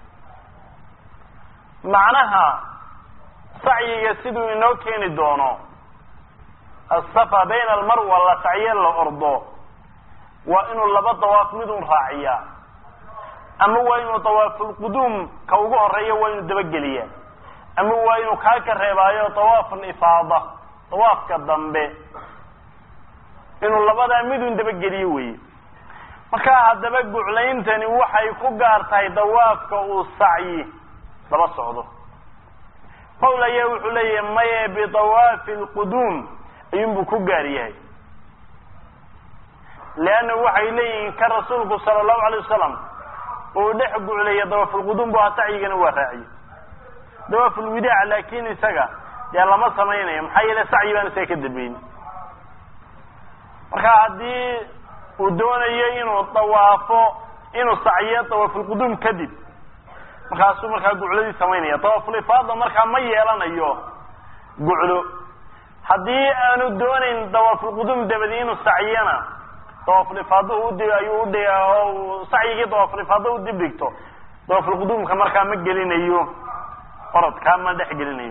macnaha sacyiga siduu inoo keeni doono asafa bayna almarwa la sacye la ordo waa inuu laba dawaaf midun raaciyaa ama waa inuu dawaafulquduum ka ugu horeeya waa inuu dabageliyaa ama waa inuu kaa ka reebaayo dawaaf alifaada dawaafka dambe inuu labadaa midun dabageliyo weeye markaa haddaba guclayntani waxay ku gaar tahay dawaafka uu sacyi daba socdo qowl ayaa wuxuu leeyahay maye bidawaafi alquduum ayuunbuu ku gaar yahay leanna waxay leeyihiin ka rasuulku sala allahu alay wasalam uu dhex gucleeya dawaafulquduum bu sacyigana waa raaciye dawaafulwidaac laakin isaga dee lama samaynayo maxaa yeele sacyi baan isaga ka dambeyn marka haddii uu doonayo inuu dawaafo inuu sacyo dawaafulquduum kadib markaasuu markaa gucladii samaynaya dawaafulifaada markaa ma yeelanayo guclo haddii aanu doonayn dawaafulquduum dabadi inuu sacyana dawaafulifaada ud ayuu udhi oo sacyigii dawaafulifaada u dib dhigto dawaafulquduumka markaa ma gelinayo orodkaa ma dhex gelinayo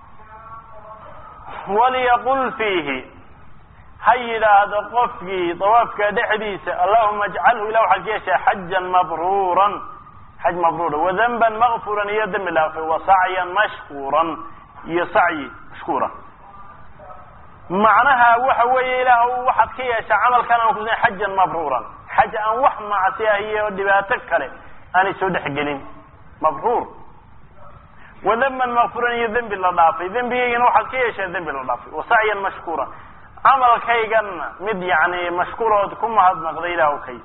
waliyaqul fiihi ha yidhaahdo qofkii dawaafka dhexdiisa allahuma ajcalhu ilah waxaad ka yeeshaa xajan mabruuran xaj mabruura wadanban makfuran iyo dembi dhaafay wa sacyan mashkuuran iyo sacyi mashkuura macnaha waxa weeye ilaah waxaad ka yeeshaa camalkan aan kusa xajan mabruuran xaj aan wax macsi ah iyo dhibaato kale aanay soo dhexgelin mabruur wadanban makfuran iyo dembi la dhaafay dembigaygana waxaad ka yeeshaa dembi la dhaafay wa sacyan mashkuura camalkayganna mid yani mashkuurood ku mahadnaqda ilah kay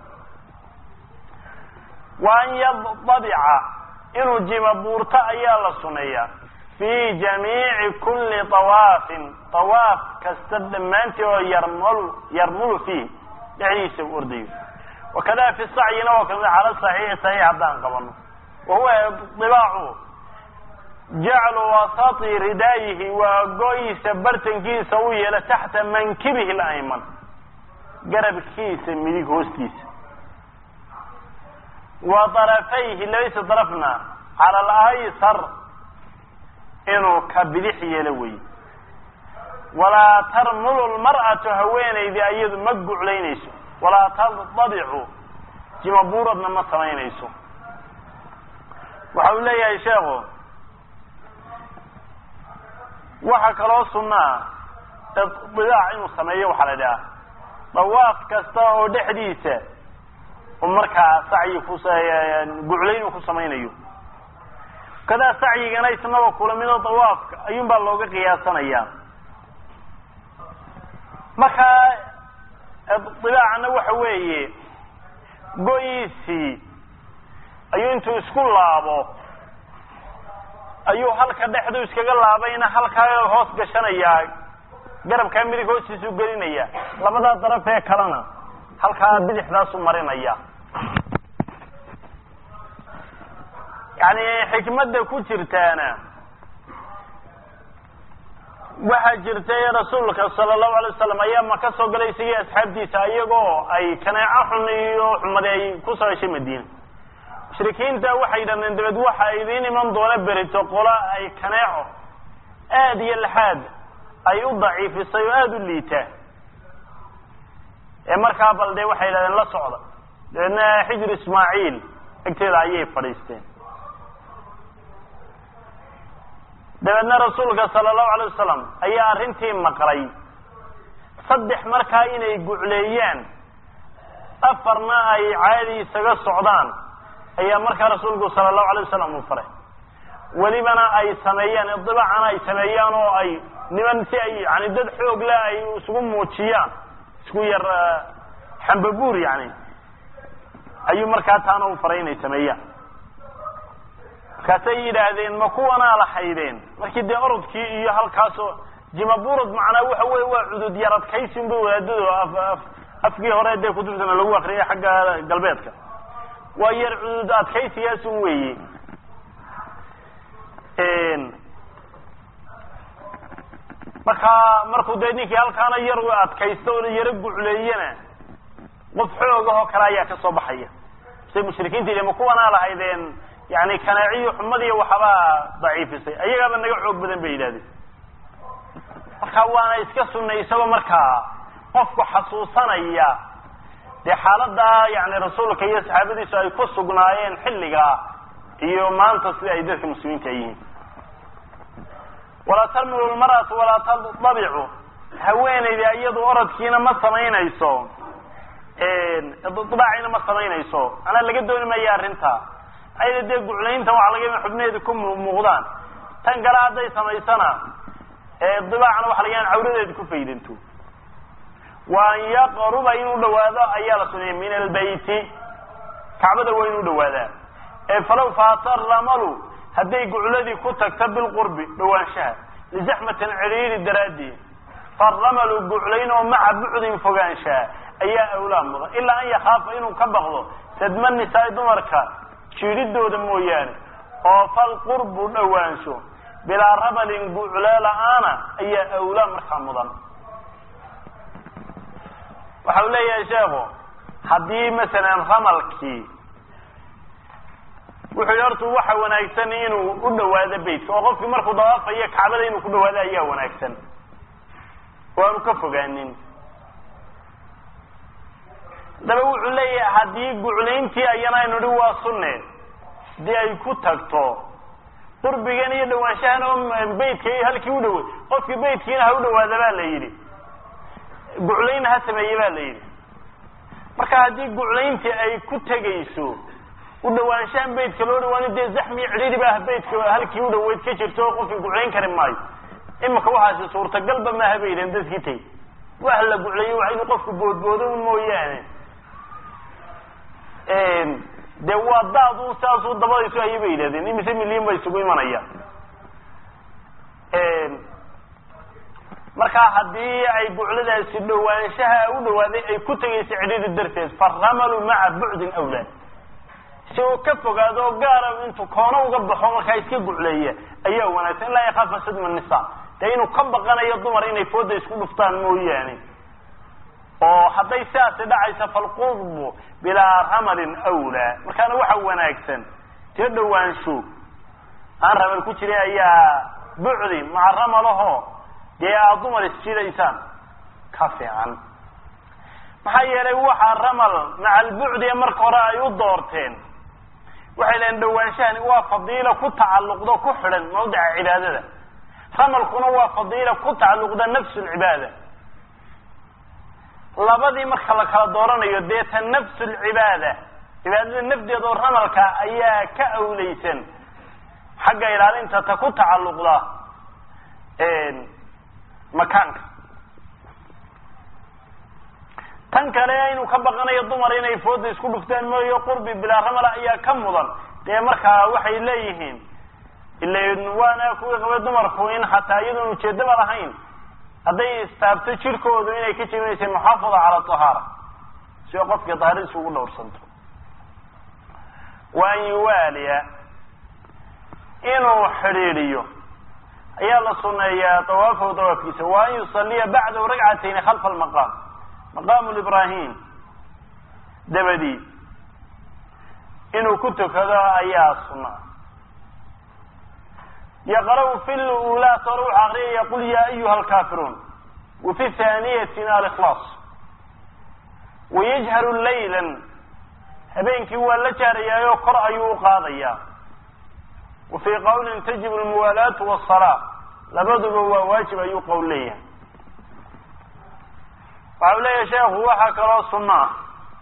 wa an yadabica inuu jima buurto ayaa la suneeyaa fi jamiici kuli tawaafin tawaaf kasta dhammaantii oo yarmul yarmulu fiih dhexdiisa u ordayo wakada fi sacyina oo kamid cala saxiixi saxiix haddaan qabano wa huwa dibaacu jaclu wasati ridaayihi waa go-iisa bartankiisa u yeela taxta mankibihi layman garabkiisa midig hoostiisa wa darafayhi labadiisa darafna cala alaysar inuu ka bidix yeelo wey walaa tarmulu lmar'atu haweenaydii ayadu ma guclaynayso walaa tadabicu jimabuuradna ma samaynayso waxa uu leeyahay sheekhu waxa kaloo sunaa idibaac inuu sameeyo waxaa la idhaha dawaaf kasta oo dhexdiisa u markaa sacyi ku guclayn uu ku samaynayo kadaa sacyigana isnaba kula midoo dawaafka ayuun baa looga qiyaasanaya markaa idibaacna waxa weeye go-iisii ayuu intuu isku laabo ayuu halka dhexdu iskaga laabayna halkaa hoos gashanayaa garabkaa midig hoostiisu gelinaya labadaa daraf ee kalena halkaa bidixdaasu marinaya yani xikmadda ku jirtaana waxaa jirtay rasuulka sala allahu alay wasalam ayaa maka soo galay isagii asxaabtiisa iyagoo ay kaneeco xun iyo xumadi ay ku soo heshay madiina mushrikiinta waxay yidhahdeen dabeed waxa idiin iman doona berito qola ay kaneeco aada iyo laxaad ay u daciifisay oo aada u liitaa ee markaa bal dee waxay yidhahdeen la socda dabeedna xijir ismaaciil egteeda ayay fadhiisteen dabeedna rasuulka sala allahu alay wasalam ayaa arrintii maqlay saddex markaa inay gucleeyaan afarna ay caadi isaga socdaan ayaa markaa rasuulku sala allahu alay wasalam uu faray welibana ay sameeyaan idibaacana ay sameeyaan oo ay niman si ay yani dad xoog leh ay isugu muujiyaan isku yar xambabuur yani ayuu markaa taana u faray inay sameeyaan markaasay yidhaahdeen ma kuwanaa lahaydeen markii dee orodkii iyo halkaasoo jimaburad macnaa waxa weye waa cudud yar adkaysi unba wadaadado af afkii hore dee kutubtana lagu akriyay xagga galbeedka waa yar cudud adkaysigaasun weeye markaa markuu dee ninkii halkaana yar adkaysto oo yaro gucleeyana qof xoogahoo kale ayaa ka soo baxaya say mushrikiinta yidhi ma kuwanaa lahaydeen yani kanaaciyo xumadiiyo waxbaa daciifisay ayagaaba naga xoog badan bay yidhahdeen marka waana iska sunnay isagoo markaa qofku xasuusanaya dee xaaladaa yani rasuulka iyo saxaabadiisu ay ku sugnaayeen xilligaa iyo maanta sida ay dadka muslimiinta yihiin walaa tarmilu lmar'atu walaa tadabicu haweenayda iyadu orodkiina ma samaynayso idibaacina ma samaynayso anaa laga dooni maya arrinta ayada dee guclaynta waxaa laga yaba xubnaheeda ku muuqdaan tan kale hadday samaysana dibaacna waxa laga yaban cawradeeda ku faydanto wa an yaqruba inuu dhawaado ayaa la suneeyay min albayti kacbada waa inuu dhawaadaa ee falaw faata ramalu hadday gucladii ku tagto bilqurbi dhawaanshaha lizaxmatin cidhiiri daraaddeed faramalu guclayn oo maca bucdin fogaanshaha ayaa awlaa mudan ilaa an yakaafa inuu ka baqdo sadma nisaai dumarka jiidhidooda mooyaane oo fal qurbu dhowaansho bilaa rabalin guuclee la-aana ayaa awlaa markaa mudan waxa uu leeyahay sheekhu haddii masalan ramalkii wuxuu yihi hortu waxa wanaagsan inuu u dhawaado beytka oo qofkii markuu dawaafayo kacbada inuu ku dhawaado ayaa wanaagsan oo aanu ka fogaanin daba wuxuu leeyahay haddii guclayntii ayana aynu hi waa sunne hadii ay ku tagto qurbigan iyo dhawaanshahan oo beytka halkii u dhaway qofkii beytkiina ha u dhawaada baa la yidhi guclaynna ha sameeye ba la yidhi marka haddii guclayntii ay ku tegayso u dhawaanshahan beytka loo dhawaani dee zaxmi cidhiri baa beytka halkii u dhaweyd ka jirto oo qofkii guclayn kari maayo imika waxaasi suurtagalba maaha bay yidhahen dadkii tay wax la guclayo waa inuu qofku boodboodo un mooyaane dee waa daad un saasuu dabadaysu ayay bay yidhahdeen imise milyan ba isugu imanaya markaa haddii ay bucladaasi dhawaanshaha u dhawaaday ay ku tegayso cidhiri darteed faramalu maca bucdin awlaa si uu ka fogaado oo gaara intuu koono uga baxo markaa iska gucleeya ayaa wanaagsan ilaa yakaafa sadma nisa dee inuu ka baqanayo dumar inay fooda isku dhuftaan mooyaane oo hadday sidaasi dhacaysa falqurbu bilaa ramalin awlaa markaana waxa wanaagsan tee dhawaansho aan ramal ku jirin ayaa bucdi maca ramalaho dee aad dumar isjidaysaan ka fiican maxaa yeelay waxaa ramal maca albucdi ee marka hore ay u doorteen waxay lehen dhawaanshahani waa fadiila ku tacalluqda ku xidhan mawdica cibaadada ramalkuna waa fadiila ku tacalluqda nafsu lcibaada labadii marka la kala dooranayo dee ta nafsu lcibaada cibaadada nafdeeda oo ramalka ayaa ka awleysan xagga ilaalinta ta ku tacalluqda makaanka tan kale inuu ka baqanayo dumar inay fooda isku dhuftaan mooyo qurbi bilaa ramala ayaa ka mudan dee markaa waxay leeyihiin ilan waana kuwii qabay dumarku in xataa iyadoon ujeedaba lahayn hadday istaabto jirkoodu inay ka jebinaysay muxaafada cala tahaara si oo qofka daahiradiisa ugu dhowrsanto wa an yuwaaliya inuu xidhiidhiyo ayaa la suneeyaa dawaafahu dawaafkiisa wa an yusaliya bacdahu ragcatayni khalfa almaqaam maqaamu librahim dabadii inuu ku tukado ayaa sunna yaqra' fi lulaat hore wuxuu akriyaya qul ya ayuha alkaafiruun wa fi haaniyatina alikhlaas wayajharu laylan habeenkii waa la jaarayaayo kor ayuu u qaadayaa wa fii qawlin tajibu lmuwaalaatu wasalaa labaduba waa waajib ayuu qowl leeyahay waxa u leeyahay sheekhu waxaa kaloo sunno ah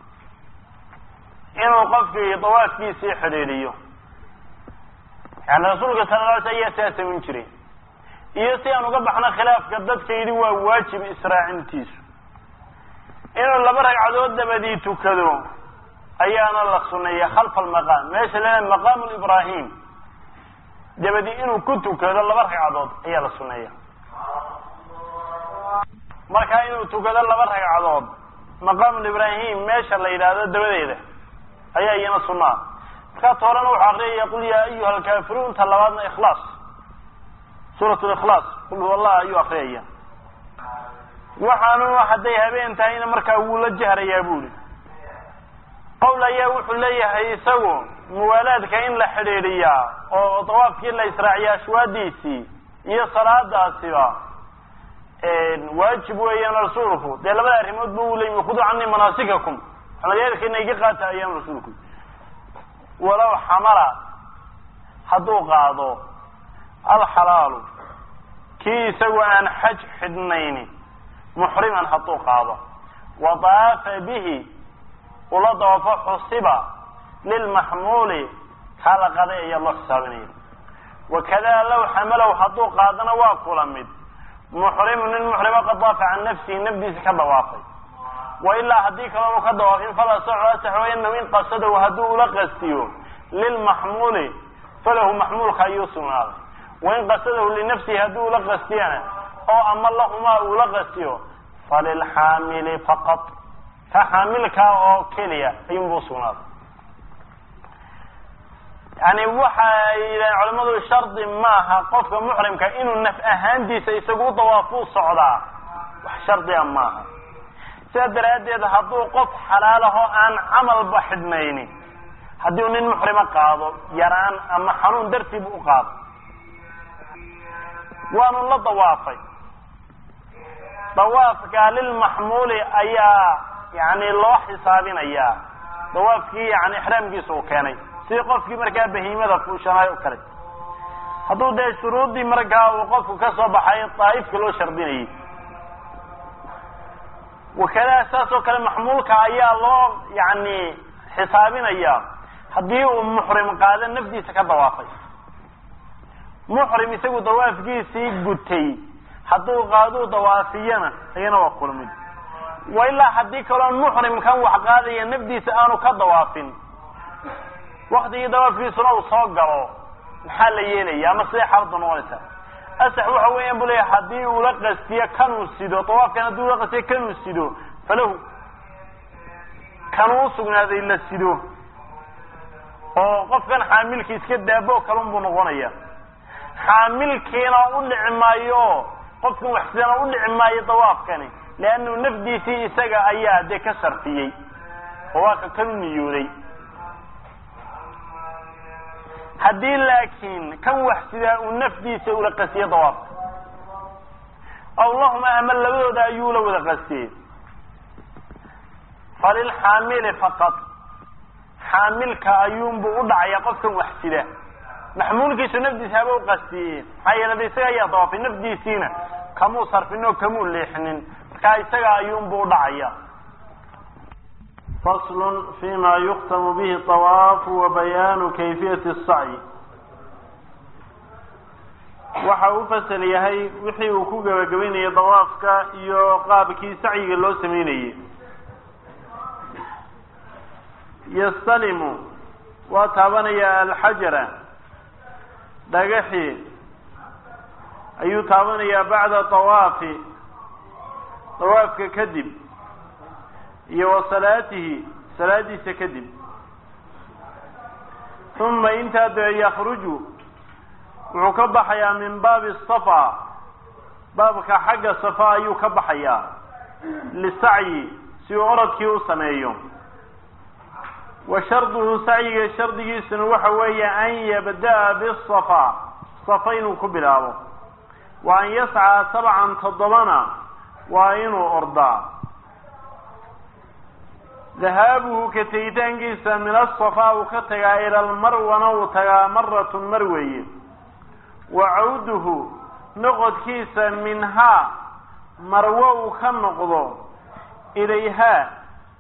inuu qofkii dawaafkiisii xidhiidhiyo yani rasuulka sala la alay ayaa sidaa samayn jiray iyo si aan uga baxno khilaafka dadka yidhi waa waajib israacintiisu inuu laba ragcadood dabadii tukado ayaana la suneeya khalfa almaqaam meesha leedahay maqaamu librahim dabadii inuu ku tukado laba ragcadood ayaa la suneeya markaa inuu tukado laba ragcadood maqaamu librahim meesha la yidhaahdo dabadeeda ayaa iyana sunaa markaa toorana wuxuu akriyaya qul yaa ayuha alkaafiruun ta labaadna ikhlaas suurat likhlaas qul huwa allah ayuu akriyaya waxaanu hadday habeen tahayna markaa wuu la jahrayaa buuli qowl ayaa wuxuu leeyahay isagu muwaalaadka in la xidhiidhiyaa oo dawaafkii la israaciya ashwaadiisii iyo salaadaasiba waajib weeyaan rasuulku dee labada arrimood bu u leeyimi khuduu canii manaasikakum xamalyaalkiina iga qaata ayaan rasuulku walow xamala hadduu qaado alxalaalu kii isagu aan xaj xidhnayni muxriman hadduu qaado wa daafa bihi ula dawaafo xusiba lilmaxmuuli kaa la qaday ayaa loo xisaabinaya wakada low xamalow hadduu qaadana waa kula mid muxrimu nin muxrimo qad daafa can nafsihi nafdiisa ka dawaafay wa ilaa haddii kaloonu ka dawaafin fala soco asaxwaynahu in qasadahu hadduu ula qastiyo lilmaxmuuli falahu maxmuulka ayuu sugnaaday wain qasadahu linafsihi hadduu ula qastiyana oo ama lahumaa uula qastiyo falilxaamili faqad ka xaamilkaa oo keliya ayuunbuu usugnaaday yani waxay yidhahen culimadu shardi maaha qofka muxrimka inuu naf ahaantiisa isagu u dawaafuu socdaa wax shardiga maaha sidaa daraaddeed hadduu qof xalaalahoo aan camalba xidhnayni haddii uu nin muxrima qaado yaraan ama xanuun dartiibu u qaado waanu la dawaafay dawaafka lilmaxmuuli ayaa yani loo xisaabinayaa dawaafkii yani ixraamkiisa uu keenay sidii qofkii markaa bahiimada fuushanaay o kale hadduu dee shuruuddii markaa uu qofku ka soo baxay daa'ifka loo shardinayay wakadaha saas oo kale maxmuulka ayaa loo yani xisaabinaya haddii uu muxrim qaado nafdiisa ka dawaafay muxrim isagu dawaafkiisii gutay hadduu qaaduu dawaafiyana iyana waa kulmid wa ilaa haddii kaloo muxrimkan wax qaadaya nafdiisa aanu ka dawaafin waktigii dawaafkiisuna uu soo galo maxaa la yeelaya ama siday xaaladu noqonaysaa asax waxa weeyaan bu leeya haddii uu la qastiyo kanuu sido dawaafkan haddii ula qastiyo kanuu sido falahu kanuu usugnaaday la sido oo qofkan xaamilki iska daabo kalun buu noqonaya xaamilkiina u dhici maayo qofkan wax sidana u dhici maayo dawaafkani leannu nafdiisii isaga ayaa dee ka sarfiyey oo waa ka kanu niyooday haddii laakiin kan wax sidaa uu nafdiisa ula qasiyo dawaafka aw lahuma ama labadooda ayuu la wada qasiyey falilxaamili faqad xaamilka ayuunbu u dhacaya qofkan wax sida maxmuulkiisu nafdiisa haba u qastiyeen maxaa yeelada isaga ayaa dawaafay nafdiisiina kamuu sarfin oo kamuu leexinin markaa isaga ayuunbu u dhacaya fasl fima yuktamu bihi طawaafu wa bayaanu kayfiyati الsacyi waxa u fasal yahay wixii uu ku gebagabaynayay dawaafka iyo qaabkii sacyiga loo sameynayey yastalimu waa taabanaya alxajara dhagaxii ayuu taabanayaa bacda طawaafi dawaafka kadib iyo wa salaatihi salaadiisa kadib uma intaa dee yakruju wuxuu ka baxayaa min baabi safa baabka xagga safa ayuu ka baxayaa lisacyi si uu orodkii u sameeyo wa sharduhu sacyiga shardigiisuna waxa weeye an yabda'a bisafa safa inuu ku bilaabo wa an yascaa sabcan toddobana waa inuu ordaa dahaabuhu ka tegitaankiisa min asafa uu ka tagaa ila almarwana uu tagaa maratun mar weeye wa cawduhu noqodkiisa minhaa marwo uu ka noqdo ilayhaa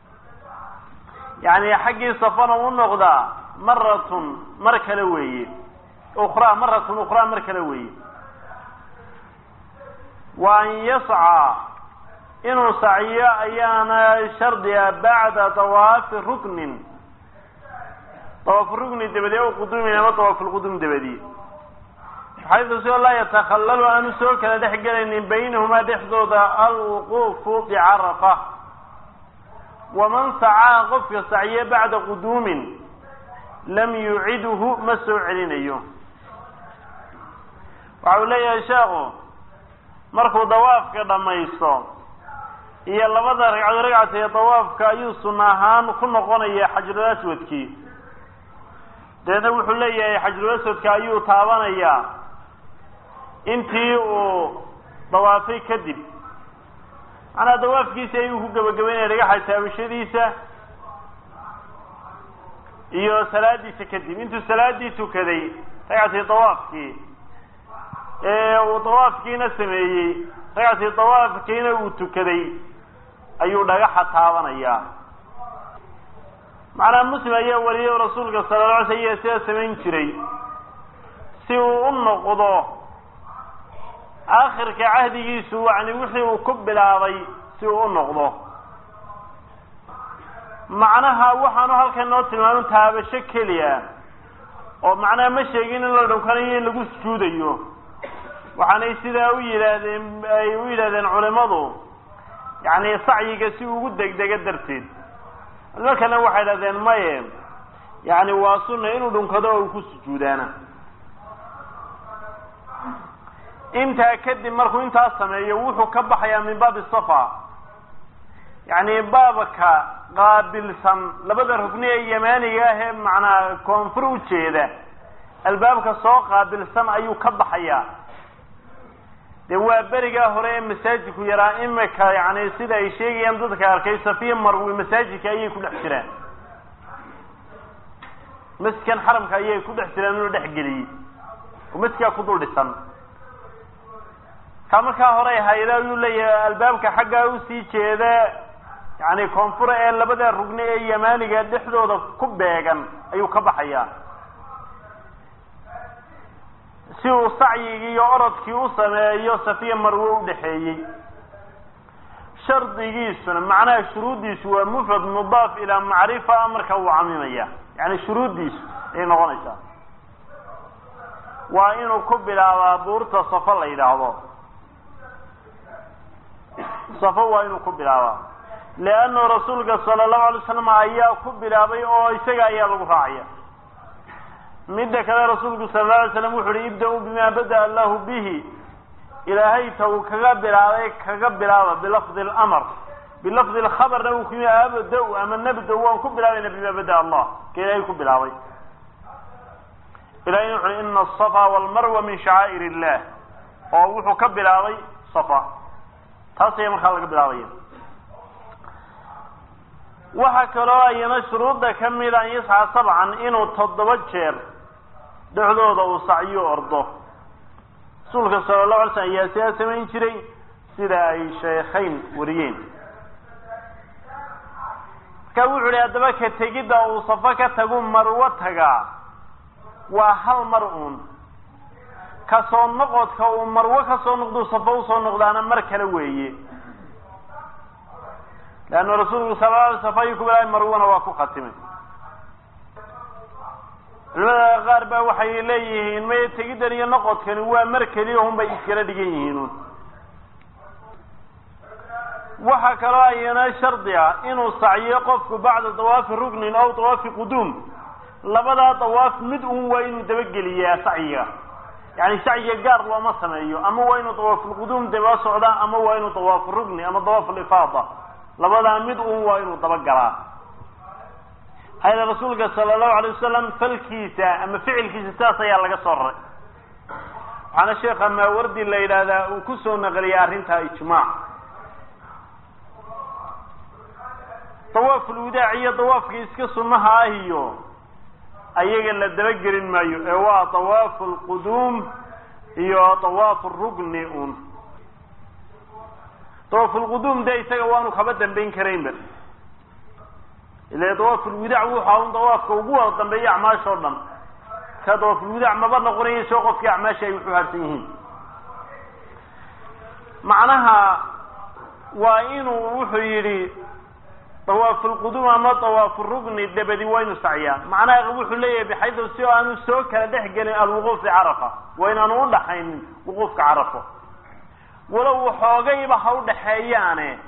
yacni xaggii safana u noqdaa maratun mar kale weeye ukhraa maratun ukhraa mar kale weeye wa an yascaa inuu sacyo ayaana shardiga bacda dawaafi ruknin dawaafu rukni dabadii o quduumin ama dawaafulqudum dabadii xaydu soo laa yatakhallalu aanu soo kala dhex gelaynin baynahumaa dhexdooda alwuquufu bicarafa waman sacaa qofka sacye bacda quduumin lam yucidhu ma soo celinayo waxa uu leeyahay sheekhu markuu dawaafka dhammaysto iyo labada ragcadood ragcata ee dawaafka ayuu sunna ahaan ku noqonaya xajrul aswadkii dabeedna wuxuu leeyahay xajrul aswadka ayuu taabanayaa intii uu dawaafay kadib macnaa dawaafkiisi ayuu ku gebagabaynaya dhagaxa taabashadiisa iyo salaadiisa kadib intuu salaadii tukaday ragcatii dawaafkii ee uu dawaafkiina sameeyey ragcatii dawaafkiina uu tukaday ayuu dhagaxa taabanayaa macnaa muslim ayaa wariyo rasuulka sala la alay sl ayaa sidaa samayn jiray si uu u noqdo aakhirka cahdigiisu yani wixii uu ku bilaabay si uu u noqdo macnaha waxaanu halkan noo tilmaamin taabasho keliya oo macnaha ma sheegin in la dhunkanayo in lagu sujuudayo waxaanay sidaa u yidhaahdeen ay u yidhahdeen culimadu yacni sacyiga si ugu degdega darteed culimo kalena waxay dhahdeen maye yacni waa sunna inuu dhunkado oo uu ku sujuudaana intaa kadib markuu intaas sameeyo wuxuu ka baxayaa min baabi safa yacni baabka qaabilsan labada rugni ee yamaaniga ah ee macnaa koonfur ujeeda albaabka soo qaabilsan ayuu ka baxayaa dee waa berigaa hore ee masaajidku yaraa imika yani sida ay sheegayaan dadka arkay safiya marwi masaajidka ayay ku dhex jiraan masjidkan xaramka ayay ku dhex jiraan inuu dhex geliyey oo masjidkaa ku dul dhisan ka markaa hore hayda ayuu leeyahay albaabka xaggaa usii jeeda yani koonfura ee labada rugni ee yamaaniga dhexdooda ku beegan ayuu ka baxayaa si uu sacyigii iyo orodkii u sameeyo safiya marwe udhexeeyey shardigiisuna macnaha shuruuddiisu waa mufrad mudaaf ilaa macrifa marka uu camimaya yani shuruuddiisu ayay noqonaysaa waa inuu ku bilaabaa buurta safo la yidhaahdo safo waa inuu ku bilaabaa leannu rasuulka sala allahu alay slam ayaa ku bilaabay oo isaga ayaa lagu raacaya midda kale rasuulku sala alla alay slam wuxu uhi ibda-u bima bada allahu bihi ilaahay ta uu kaga bilaabay kaga bilaaba bilafdi lamr bilafdi lkhabarna uu kuyimi abda-u ama nabda waan ku bilaabayna bima bada allah ka ilaahay ku bilaabay ilahay wuxu uhi ina asafa walmarwa min shacaa'ir illah oo wuxuu ka bilaabay safa taas ayaa markaa laga bilaabaya waxaa kaloo ayana shuruudda ka mida an yasxa sabcan inuu toddoba jeer dhexdooda uu sacyo ordo rasuulka sala allahu alay slam ayaa sidaa samayn jiray sida ay sheekhayn wariyeen marka wuxu uhi haddaba ka tegidda uu safo ka tagu marwo tagaa waa hal mar uun kasoo noqodka uu marwo kasoo noqduu safo usoo noqdaana mar kale weeye leanna rasuulku sala alay safa ayuu ku bilaabay marwana waa ku khatimay culimada qaar baa waxay leeyihiin may tegiddan iyo noqodkani waa mar keliya un bay iskala dhigan yihiin un waxaa kaloo ayana shardi ah inuu sacyo qofku bacda dawaafi rugnin aw dawaafi quduum labadaa dawaaf mid un waa inuu dabageliyaa sacyiga yani sacyiga gaar looma sameeyo ama waa inuu dawaafulquduum daba socdaa ama waa inuu dawaafu rugni ama dawaafulifaada labadaa mid un waa inuu dabagalaa hayda rasuulka sala allahu alay wasalam falkiisa ama ficilkiisa sidaas ayaa laga soo raray waxaana sheekha maawardi la yidhaahdaa uu ku soo naqliyay arrintaa ijmaac dawaaful widaac iyo dawaafka iska sunnaha ah iyo ayaga la dabagelin maayo ee waa dawaafu lquduum iyo dawaafu rugni un dawaafulquduum de isaga waanu kaba dambayn karaynba ila dawaafulwidaac wuxaa un dawaafka ugu wada dambeeya acmaasha o dhan ka dawaafulwidaac maba noqonayo soo qofkii acmaasha ay wuxu harsan yihiin macnaha waa inuu wuxuu yidhi dawaafulquduum ama dawaafurugni dabadi waa inu sacyaa macnaha wuxuu leeyahay bixaydu si aanu soo kala dhex gelin alwuquuf fi carafa waa inaanu udhaxaynin wuquufka carafo walow waxoogayba ha udhaxeeyaane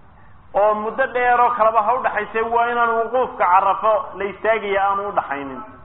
oo muddo dheer oo kaleba ha udhaxayse waa inaan wuquufka carafo la istaagaya aanu udhaxaynin